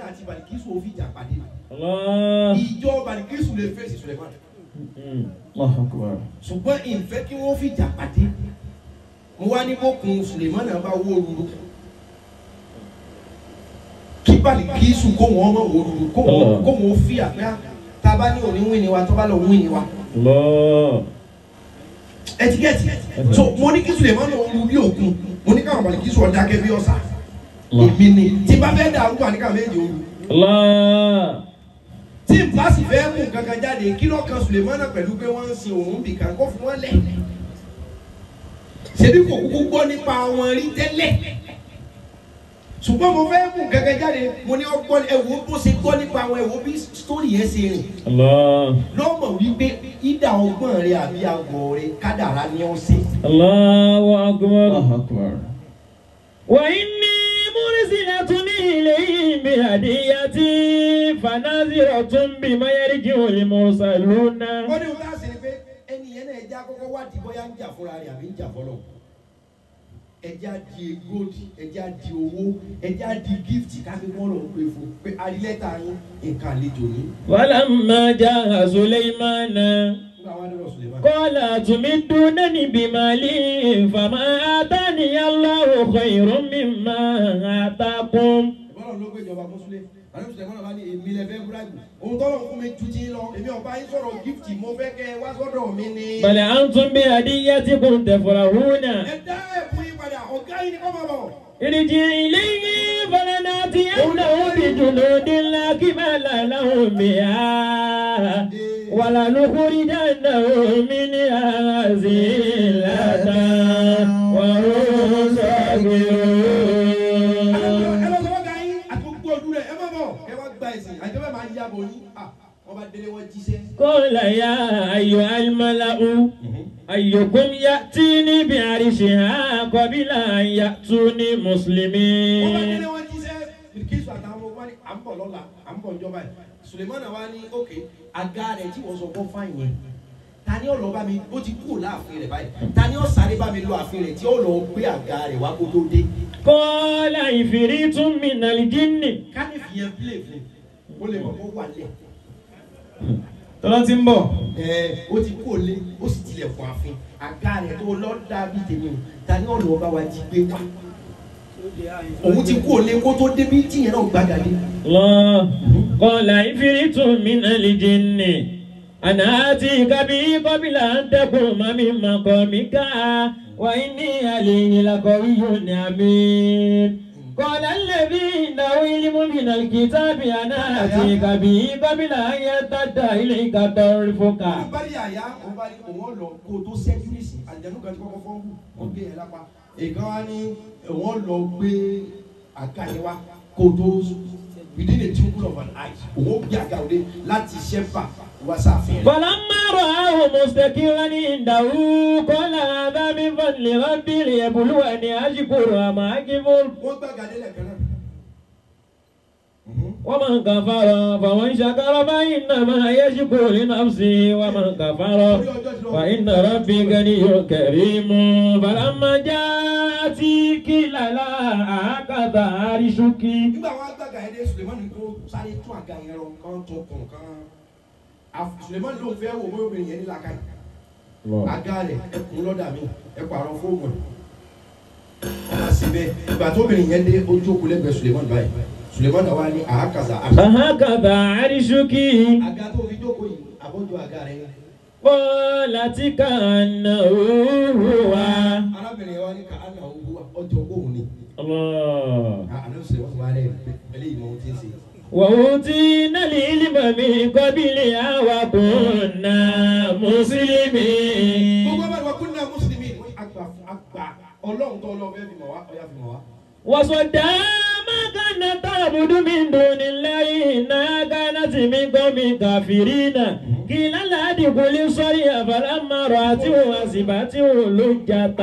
Balikisu ó fi jà pàdé mi Allah. ìjọ Balikisu lè fèsì Suleiman Mm. Allahu Akbar. ṣùgbọ́n ìfẹ́ kí wọ́n fi jà pàdé mo wá ní bókun Suleiman náà bá wó ruru kí Balikisu kó wọn mọ̀ wó ruru kó wọn kó wọn fi àpẹ́ tá a bá ní òní wíni wa tó bá lọ wíni wa Allah. ẹtikẹ́tì so mo ní kí Suleiman náà ru bí òkun mo ní káwọn Balikisu ọ̀dà kẹ́ bí ọ̀sà Allah. èmi ni tí bá fẹ́ dàrú wà ní káwọn méjì òru Allah. tí n bá sì fẹ́ mú kankan jáde kí ló kan Suleiman náà pẹ̀lú pé wọ́n ń sin òun bìkan kó fún wọn lẹ̀ ṣebí kò kúkú gbọ́ nípa wọn rí tẹ́lẹ̀ ṣùgbọ́n mo fẹ́ mú kankan jáde mo ní ọgbọ́n ẹ̀wò bó ṣe gbọ́ nípa wọn ẹ̀wò bí sítórì yẹn ṣe rìn Allah. lọ́mọ wípé ìdá ọgbọ́n rẹ àbí àgọ́ rẹ kádàrá ni ó ṣe. Allahu akbar. Allahu Akbar. وإني مرسلة إليهم بهدية فناظرة بما يرجع المرسلون wọ́n ní wọ́n á sì ní pé ẹni yẹn náà ẹja kọ́kọ́ wádìí bóyá ń jà fúnra rẹ̀ àbí ń jà fọlọ́ ẹja di gold ẹja di owó ẹja di gift káfí wọ́n lọ pé fún pé arílẹ́ta yín nǹkan àlejò ní. فلما جاء سليمان nígbà wọn dọ̀rọ̀ Suleiman. قال أتمدونني بمال فما آتاني الله خير مما آتاكم ìbọ́lọ̀ ló gbé ìjọba mọ́súlẹ̀ àlẹ́ Suleiman bá ní èmi lẹ fẹ́ búráìbù ohun tọ́lọ̀ fún mi ju ti ń lọ èmi ọba yín sọ̀rọ̀ gift mo fẹ́ kẹ́ ẹ wá sọ́dọ̀ mi ni. بل أنتم بهديتكم تفرحون ẹ dá ẹ̀bùn yín padà ọ̀gá yín ni kọ́ máa bọ̀. ارجع إليه فلنأتينهم بجنود لا قبل لهم بها ولنخرجنهم منها ذلة وهم صاغرون ẹ lọ sọ fọ́gà yín àti gbogbo ọdún rẹ̀ ẹ má bọ̀ ẹ wá gba ẹ̀sìn àjẹbẹ́ máa yá bọ̀ yín Ah, wọ́n bá délé wọ́n jíṣẹ́. قال يا أيها الملأ أيكم يأتيني بعرشها قبل أن يأتوني wọ́n bá مسلمين délé wọ́n jíṣẹ́ Bilkisu àtàwọn ọmọ wa ní à ń bọ̀ lọ́la à ń bọ̀ ìjọba yìí Sulemana wa ní ok àga rẹ̀ tí wọ́n sọ fún fáìn yẹn ta ni ó lọ bá mi ó ti kú láàfin rẹ̀ báyìí ta ni ó sáré bá mi lọ àfin rẹ̀ tí ó lọ gbé àga rẹ̀ wá kó tó dé. قال عفريت من الجن ká ní fi yẹn play fún ó lè mọ̀ kó wà lẹ̀. Tọ́lá ti ń bọ̀. ẹ ó ti kú òlé ó sì tilẹ̀ fún àfin àga rẹ̀ tó lọ dàbí tèmi o ta ni ó lọ bá wa jí gbé wá. òun ti kú òlé kó tó débi tíyẹn náà gbàgàdé. الله قال عفريت من الجن أنا آتيك به قبل أن تقوم من مقامك وإني عليه لقوي أمين قال الذي عنده علم من الكتاب أنا آتيك به قبل أن يرتد إليك طرفك wọ́n bá rí àyà wọ́n bá rí òun lọ kó o tó ṣẹ́jú nísìn àjẹnú kan tí kọ́kọ́ fọ́n bù wọ́n gbé ẹ̀ lápá èèkan wá ní wọ́n lọ gbé àga yẹn wá kó o tó within a twinkle of an eye òun ó gbé àga òde láti ṣẹ́fà wá sáfin rẹ̀. فلما رآه مستقرا عنده قال هذا من فضل ربي ليبلوني أشكر أم أكفر wọ́n gbàgà délẹ̀ kan náà. ومن كفر فمن شكر فإنما يشكر لنفسه ومن كفر فإن ربي غني كريم فلما جاءت قيل لا هكذا عرشك nígbà wọn gbàgà yẹn dé Sulemani kó sáré tún àga yẹn rọ kán tó kùn kán Af- Sulemani ló ń fẹ́ wò bóyá obìnrin yẹn ní làákàyè àga rẹ̀ ẹkùn lọ́dà mi ẹ pààrọ̀ fóònù ẹ̀ ọba síbẹ̀ ìgbà tó obìnrin yẹn dé ojú òkú lẹ́gbẹ̀ẹ́ Sulemani báyìí Sulemani wa ní àákàzà àṣà هكذا عرشك àga tó fi jókòó yìí àbójú àga rẹ̀ yẹn. قالت كأنه هو arábìnrin yẹn wá ní ká àná owó ọjọ́ òun ni الله àná Sulemani wà rẹ̀ eléyìí mọ ohun tí ń ṣe. وأوتينا العلم من قبلها وكنا مسلمين gbogbo abáyé wa kúnlẹ̀ mùsùlùmí àgbà àgbà ọlọ́run tó ọlọ́run fẹ́ẹ́ fi mọ̀ wá ọ̀yà fi mọ̀ wá. وصدى ما كانت تعبد من دون الله إنها كانت من قوم كافرين قيل لا ادخل الصريح فلما رأته حسبته لجة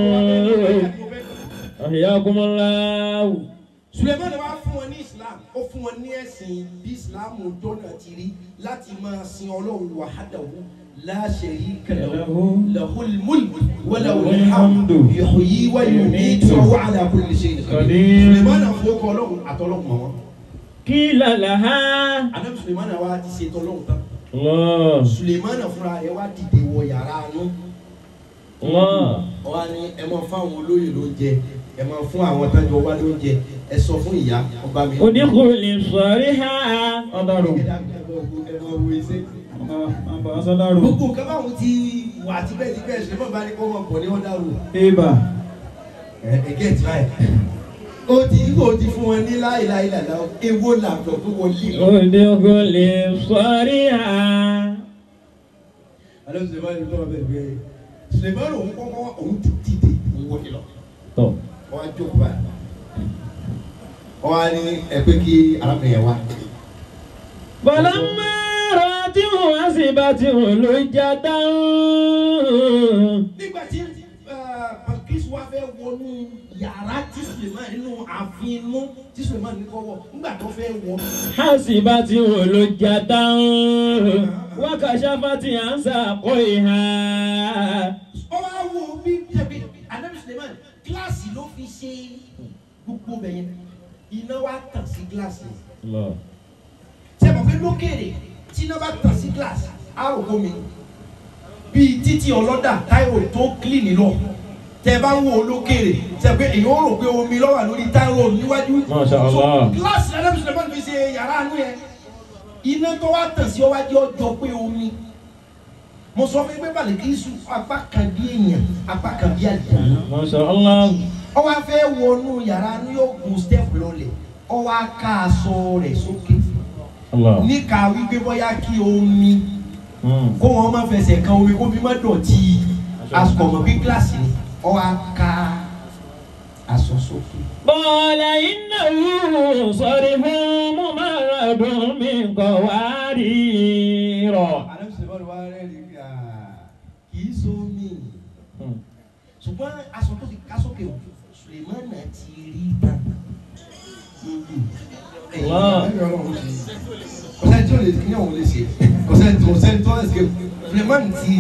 أحياكم الله Sulemani wa fún wọn ní Islam ó fún wọn ní ẹ̀sìn bí Islam dọ́nà ti rí láti máa sin ọlọ́run wahdahu la sharika lahu lahul mulk wa lahul hamdu yuhyi wa yumiitu wa huwa ala kulli shay'in qadir. Qadir. Sulemani fún ọkọ ọlọ́run àtọ́lọ́run mọ́ wọn. قيل لها anabi sulemana wa ti ṣe tọ́lọ́hún tán الله sulemana fúnra rẹ̀ wá dìde wọ yàrá àánú الله ọba ni ẹ máa fún àwọn olóyè lóúnjẹ ẹ máa fún àwọn tájọ wá lóúnjẹ ẹ sọ fún ìyá ọba mi. ادخل صريحا ọ̀dàrú ẹ dábìí ẹ máa wo ẹ máa wo iṣẹ́. àbá sọ́dàrú gbogbo nǹkan báwọn ti wà tipẹ́tipẹ́ ṣe mọ̀ bá ní kó wọn bọ̀ ní ọ̀dà rò. ibà ẹ ẹ get right. ó ti kó o ti fún wọn ní láìláì làlá ewo làbọ̀ tó wọlé. ادخل صريحا alẹ́ sulemani ló tọ́ bẹ́ẹ̀ bẹ́ẹ̀ sulemani òun kọ́kọ́ òun ti dìde òun wọlé lọ. طب wọ́n á jókòó báyìí. wọ́n á ní ẹgbẹ́ kí arábìnrin yẹn wá. فلما رأته حسبته لجة nígbà tí Bilkis wá fẹ́ wọnú yàrá tí Suleiman nínú ààfin inú tí Suleiman ní kọ́wọ́ nígbà tó fẹ́ wọ. حسبته لجة وكشفت عن ساقيها ó wá wo bí jẹbi anabi Suleiman gíláàsì ló fi ṣe gbogbo bẹ̀yẹn iná wá tàn sí gíláàsì الله sẹ́wọ̀n pé lókèrè tí iná bá tàn sí gíláàsì á rò bómi bíi títí ọlọ́dà táyọ̀ tó kílìnì lọ tẹ bá ń wo lókèrè sẹ́wọ̀n pé èèyàn ó rò pé omi ló wà lórí táyọ̀ níwájú Masha Allah. So, gíláàsì anabi Suleiman fi ṣe yàrá àánú yẹn iná tó wá tàn sí ọwájú ọjọ́ pé omi mo sọ fún yín pé Bàlíkísù apá kan bí èèyàn apá kan bí àlìjáná ما شاء الله ó wá fẹ́ wọnú yàrá ní yóò gun step lọlẹ̀ ó wá ká aṣọ rẹ̀ sókè الله níka wípé bóyá kí omi مم. kó wọn má fẹsẹ̀ kan omi kó mi má dọ̀tí aṣọ ọmọ bí gíláàsì ni ó wá ká aṣọ sókè. قال إنه صرف ممرد من قوارير àlẹ́ sèbọ̀lù wa rẹ̀ rí i kì í so mi ṣùgbọ́n aṣọ tó ti ká sókè o Sulemana ti rí tán. Wow. kò sẹ́ni tí o lè ní òun lè ṣe kò sẹ́ni tí o sẹ́ni tó lè ṣe Sulemana ti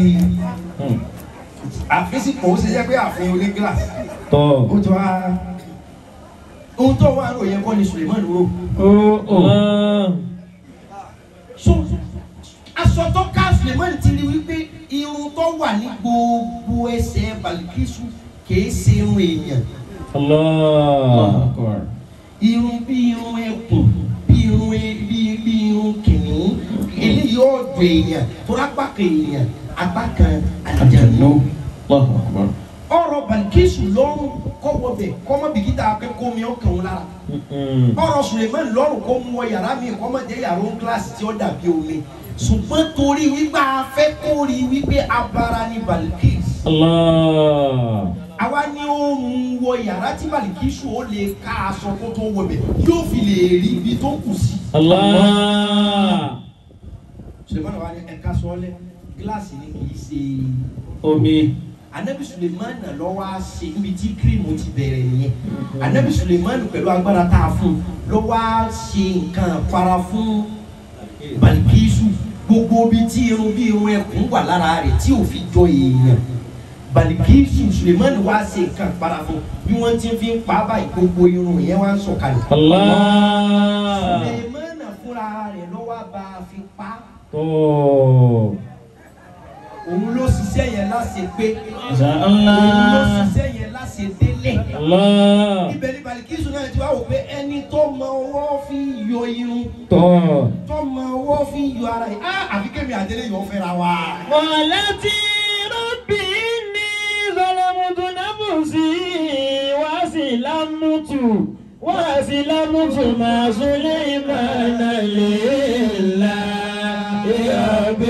àfíìsì kò ó ṣe jẹ́ pé àfihàn oní gíláàsì طب ó ti wá ohun tó wà ló yẹ kọ́ ni Sulemana rò. الله so aṣọ tó ká Sulemana ti rí wípé irun tó wà ní gbogbo ẹsẹ̀ Balikisu kìí ṣe irun èèyàn الله irun bí irun ẹkùn bí irun e- bí bí irun kìnìún eléyìí ọ̀dọ̀ èèyàn tó apá kan èèyàn apá kan àlùjànnú. الله أكبر ọ̀rọ̀ Balikisu lọ́rùn kọ́wọ́ bẹ̀ kọ́mọ́ bìkítà akẹ́kọ̀ọ́ mi ọkàn wọn lára مم. ọ̀rọ̀ Suleiman lọ́rùn kó mú ọ yàrá mi kọ́ mọ̀ jẹ́ yàrá òun kíláàsì tí ó dàbí omi ṣùgbọ́n torí wípé a fẹ́ kó rí wípé abara ni Balikis الله àwa ni ó mú wọ yàrá tí Balikisu ó lè ká aṣọ kó tó wọ bẹ̀ yóò fi lè rí ibi tó kù sí. الله Suleiman wa ni ẹ̀ka sọ́ọ́lẹ̀ gíláàsì ni kì í ṣe omi anabi Suleiman lọ wá ṣe níbi tí kírímù ti bẹ̀rẹ̀ nìyẹn anabi Suleiman pẹ̀lú agbára tá a fún un lọ wá ṣe nǹkan para fún Balikisu gbogbo bí tí irun bí irun ẹkùn wà lára rẹ̀ tí ò fi jọ èèyàn Balikisu Suleiman wá ṣe nǹkan para fún bí wọ́n ti fi ń pa á báyìí gbogbo irun yẹn wá ń sọ̀kalẹ̀. الله Suleiman fúnra rẹ̀ ló wá bá a fi pa á طب òun ló ṣiṣẹ́ yẹn láṣẹ pé ما شاء òun ló الله ṣiṣẹ́ yẹn láṣẹ délẹ̀. الله ibẹ̀ ni Balikisu náà ti wá wò pé ẹni tó mọ ọwọ́ fi yọ irun طب tó mọ ọwọ́ fi yọ ara yìí á àfi kémi àdélé yọ̀ fẹ́ra wa. قالت ربي إني ظلمت نفسي وأسلمت وأسلمت مع سليمان لله رب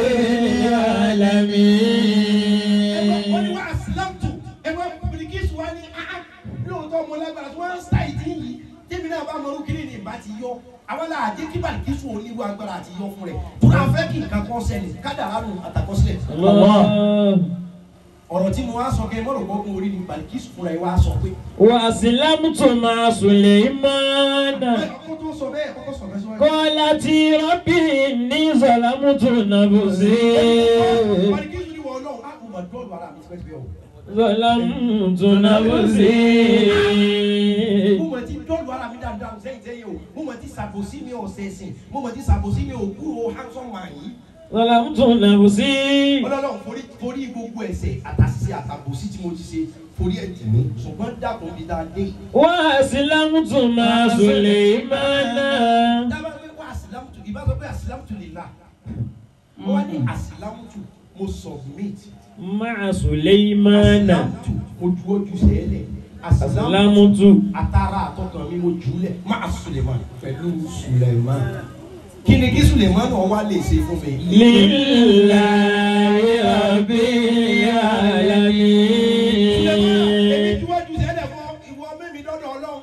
wọ́n ní العالمين wá asilamtu ẹ̀wọ́n Balikisu wá ní áá lóòótọ́ mo lágbára tí wọ́n ń sáì tí yìí tèmi náà bá mọ̀rú kiri ní ìbá ti yọ àwọn náà àjẹ́ kí Balikisu oníwà agbára àti yọ fún rẹ̀ tó náà fẹ́ kí nǹkan kan ṣẹlẹ̀ kádàrá nù àtàkọsílẹ̀. الله ọ̀rọ̀ tí mo wá sọ kẹ́ mọ́rọ̀ gbọ́gun orí ni Balikisu fúnra ẹ̀ wá sọ pé. وأسلمت مع سليمان ọkọ tó sọ bẹ́ẹ̀ kọ́kọ́ sọ bẹ́ẹ̀ sọ bẹ́ẹ̀. قالت ربي إني ظلمت نفسي Balikisu ni wọ́n lọ́wọ́ á kò mọ̀ dọ́ọ̀lù ara mi tipẹ́tipẹ́ o. ظلمت نفسي mo mọ̀ tí dọ́ọ̀lù ara mi dáadáa sẹ́yìn sẹ́yìn o mo mọ̀ tí sàbòsí mi ò sẹ̀sìn mo mọ̀ tí sàbòsí mi ò kúrò handsome man yìí ظلمت نفسي ọlọ́run forí forí gbogbo ẹ̀ṣẹ̀ àtàṣìṣe àtàbòsí tí mo ti ṣe forí ẹ̀ tì mí ṣùgbọ́n dàkún bí dáa dé. وأسلمت مع سليمان dábàá pé wá àsìlámùtù ìbá sọ pé àsìlámùtù lè la wọ́n wá ní àsìlámùtù mo submit مع سليمان àsìlámùtù mo juwọ́ ju sẹ́lẹ̀ أسلمت atara àtọkàn mi mo jùlẹ̀ máa Suleiman pẹ̀lú Suleiman kí ni kí Suleiman náà wá lè ṣe fún mi. لله رب èmi العالمين juwọ́ ju sẹ́lẹ̀ fún ìwọ mẹ́mi dọ́dọ̀ ọlọ́run.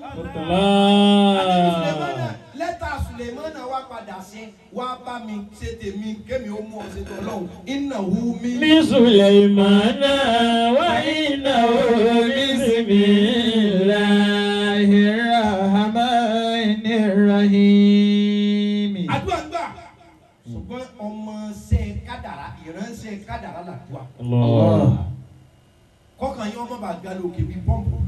الله lẹ́tà Sulemana wá padà sí wá bá mi ṣe tèmi kémi ó mú ọ ṣe tọ́lọ́hún iná hu mi. من سليمان وإنه بسم الله الرحمن الرحيم àdúrà gbà ṣùgbọ́n ọmọ ṣe kádàrá ìránṣẹ́ kádàrá làdúrà الله kọ́kàn yín ọmọ bá ga lókè bíi pọ́ǹpù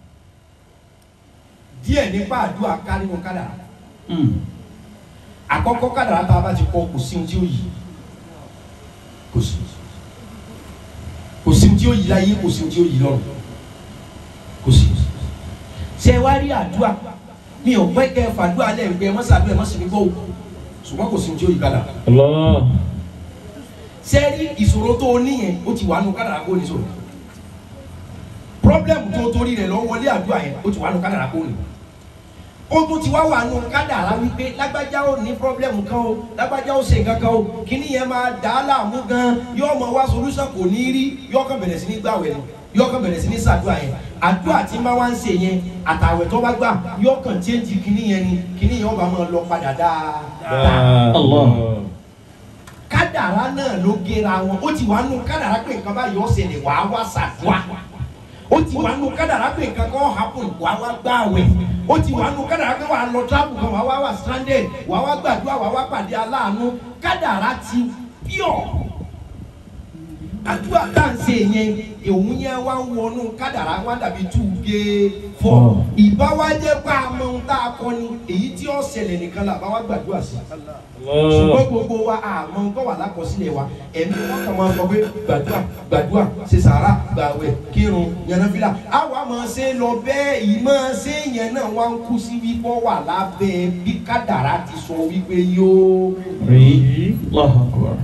díẹ̀ nípa àdúrà ká nínú kádàrá àkọ́kọ́ kádàrá tá a bá ti kọ́ kò sí ohun tí ó yí kò sí kò sí ohun tí ó yí láyé kò sí ohun tí ó yí lọ́run kò sí. ṣé wá rí àdúrà mi ò pẹ́ kẹ́ fàdúrà lẹ́ẹ̀gbẹ́ ẹ mọ́sàdúrà ẹ mọ́sàdúrà gbọ́ o ṣùgbọ́n kò sí ohun tí ó yí kádàrá. الله ṣé rí ìṣòro tó o níyẹn ó ti wà nù kádàrá kó o ní sọ̀rọ̀ pírọ́blẹ́mù tó o torí rẹ̀ lọ wọlé àdúrà yẹn ó ti wà nù kádàrá kó o ní ó tún ti wá wà nù kádàrá wípé lágbájá ó ní pírọ́blẹ́mù kan o lágbájá ó ṣe nǹkan kan o kíní yẹn máa dà á láàmú gan yóò mọ wá solúsàn kò ní rí yóò kàn bẹ̀rẹ̀ sí ní gbàwẹ̀ nù yóò kàn bẹ̀rẹ̀ sí ní sàdúrà yẹn àdúrà tí máa wá ń ṣe yẹn àtàwẹ̀ tó bá gbà yóò kàn chéńjì kíní yẹn ni kíní yẹn ó bá máa lọ padà dáadáa الله kádàrá náà ló gera wọn ó ti wà nù kádàrá pé nǹkan báyìí ó ṣẹlẹ̀ wàá wá ṣàdúrà ó ti wà nù kádàrá pé nǹkan kan happen wàá wá gbààwẹ̀ ó ti wà nù kádàrá pé wàá lọ travel kan wàá wá wà stranded wàá wá gbàdúrà wàá wá pàdé aláàánú kádàrá ti pure àdúrà tá à ń ṣe yẹn òun yẹn wá ń wọnú kádàrá wá dàbí two gé four ìbá wá jẹ́ pé a mọ ohun tá a kọ ni èyí tí ó ṣẹlẹ̀ nìkan là bá wá gbàdúrà sí ṣùgbọ́n gbogbo wa àmọ́ tó wà lákọsílẹ̀ wa ẹ̀mí wọn kàn máa sọ pé gbàdúrà gbàdúrà ṣe sàrà gbàwẹ̀ kírun yànnàfílà àwa máa ṣe lọ bẹ́ẹ̀ ìmọ̀ ṣe yẹn náà wá ń kú sí wípọ́ wà lábẹ́ bí kádàrá ti sọ wípé yóò rí. الله أكبر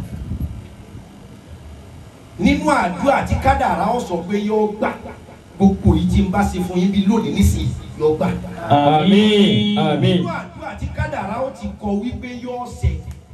nínú àdúrà tí kádàrá ó sọ pé yóò gbà gbogbo yìí tí ń bá ṣe fún yín bí lónìí nísìnyí yóò gbà. آمين آمين nínú àdúrà tí kádàrá ó ti kọ wípé yóò ṣẹ.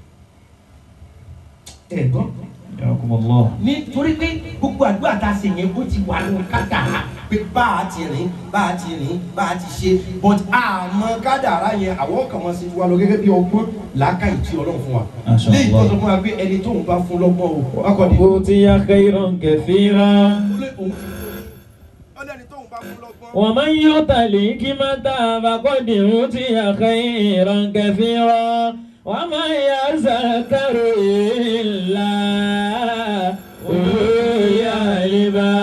ẹ̀gbọ́n ياكم الله nítorí pé gbogbo àdúrà tá a ṣe yẹn ó ti wà nínú kádàrá pé bá a ti rìn bá a ti rìn bá a ti ṣe but àmọ́ kádàrá yẹn àwọn kan máa ṣe wá lọ gẹ́gẹ́ bí ọgbọ́n làákàyè tí Ọlọ́run fún wa Masha léyìí tó Allah. sọ fún wa pé ẹni tóun bá fún lọ́gbọ́n o akọni أوتي خيرا كثيرا ọlọ́ni tóun bá fún lọ́gbọ́n. ومن يؤت الحكمة فقد أوتي خيرا كثيرا وما يذكر إلا أولو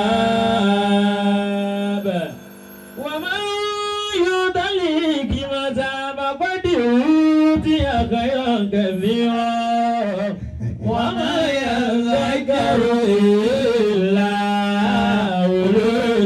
الألباب ومن يؤت الحكمة فقد أوتي خيرا كثيرا وما يذكر إلا أولو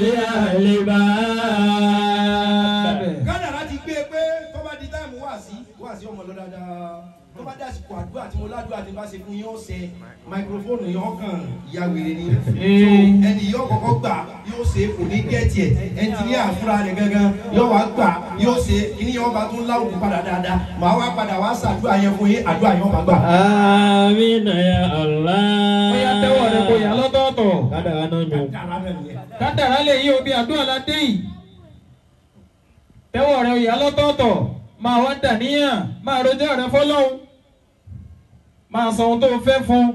الألباب kádàrá ti gbé e pé tó bá di táìmù wá sí wá sí ọmọ lọ dáadáa tó bá dá àsìkò àdúrà tí mo ládùúrà tí n bá ṣe fún yín ó ṣe máikrófóònù yẹn ọkàn ìyá wèrè ni so ẹni yóò kọ́kọ́ gbà yóò ṣe kò ní gẹ́ẹ̀tì ẹ̀ ẹnjìníà fúnra rẹ̀ gangan yóò wá gbà yóò ṣe kíní yóò bá tún láwùjọ padà dáadáa màá wá padà wá ṣàdúrà yẹn fún yín àdúrà yóò bá gbà. Àmín ya Allah. ó yá tẹ́wọ́ rẹ kó yà lọ́tọ̀ọ̀tọ̀ Kádàrá náà yàn. kádàrá náà nìyẹn. kádàrá lè yí obi àdúrà la dé yìí tẹ́wọ́ rẹ yà lọ́tọ̀ọ̀tọ̀ máa wá dàníyàn máa rojọ́ rẹ fọlọ́hún máa sọ ohun tó fẹ́ fún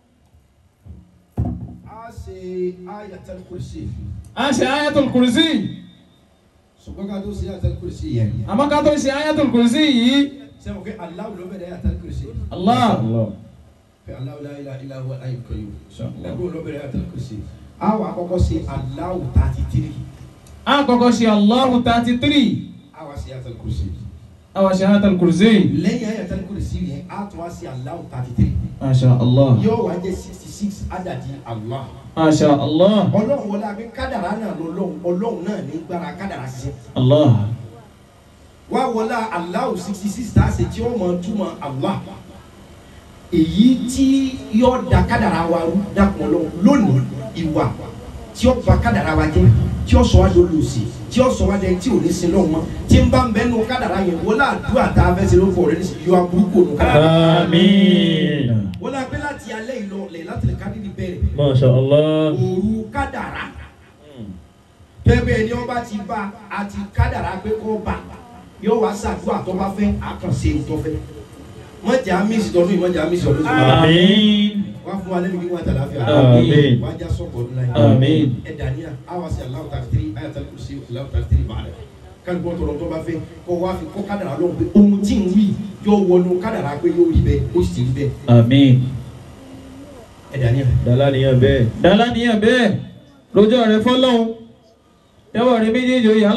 a ṣe ayatul kursi a ṣe ayatul kursi ṣùgbọ́n ká tó ṣe ayatul kursi yẹn àmọ́ ká tó ṣe ayatul kursi yìí sẹ́wọ̀n pé Allahu ló bẹ̀rẹ̀ ayatul kursi Allah pé Allahu la ilaha illa huwa al-hayyul qayyum ẹgbẹ́ ló bẹ̀rẹ̀ ayatul kursi a wà kọ́kọ́ ṣe Allahu thirty three a kọ́kọ́ ṣe Allahu thirty three a wà ṣe Ayatul Kursi àwọn ṣe Ayatul Kursi. lẹ́yìn Ayatul Kursi yẹn a tún wá ṣe Allahu thirty three Masha Allah. yóò wá jẹ́ sixty six adadi Allah Masha Allah. ọlọ́run wọlé àbí kádàrá náà lọ́lọ́run ọlọ́run náà ní gbára kádàrá ṣiṣẹ́ Allah. wá wọlé Allahu sixty six tá a ṣe tí ó mọ túmọ̀ Allah èyí tí yóò da kádàrá wa rú dàpọ̀ lọ́wọ́ lónìí ìwà tí ó ba kádàrá wa jẹ́ tí ó sọ wá lórí òsì tí ó sọ wá dẹ tí ò ní sin lọ́wọ́ mọ́ tí ń bá ń bẹ́ nu kádàrá yẹn wọlé àdúrà tá a fẹ́ ṣe ló fọ̀ rẹ ní yọ aburúkú ònú kádàrá Àmín. wọlé àgbẹ̀ láti alẹ́ ìlọ lẹ̀ láti lè kádìrì bẹ̀rẹ̀ Masha Allah. òru kádàrá bẹ́ẹ̀ ni ọba ti bá a ti kádàrá pé kó bá yóò wá ṣàdúrà tó bá fẹ́ àkànṣe tó fẹ́ mọ̀jà mísì tọdún yìí mọ̀jà mísì ọdún yìí Àmín. wá fún wa lẹ́nu kí wọ́n àtàlà fíà Àmín. wá já sọ̀kọ̀ ọdún láyé Àmín. ẹ dàníyà á wá sí aláwọ̀ tàbí tiri ayatul kursi aláwọ̀ tàbí tiri bàálà kálukú tọrọ tó bá fẹ́ kó wá fi kó kádàrá lọ́wọ́ pé ohun tí ń wí yóò wọnú kádàrá pé yóò rí bẹ́ẹ̀ ó sì rí bẹ́ẹ̀ Àmín. ẹ dàníyà. Dàlá nìyẹn bẹ́ẹ̀. Dàlá nìyẹn bẹ́ẹ̀. Rojọ́ rẹ̀ fọ́lọ́hún. Tẹ́wọ̀ rẹ̀ méjèèjì ó yà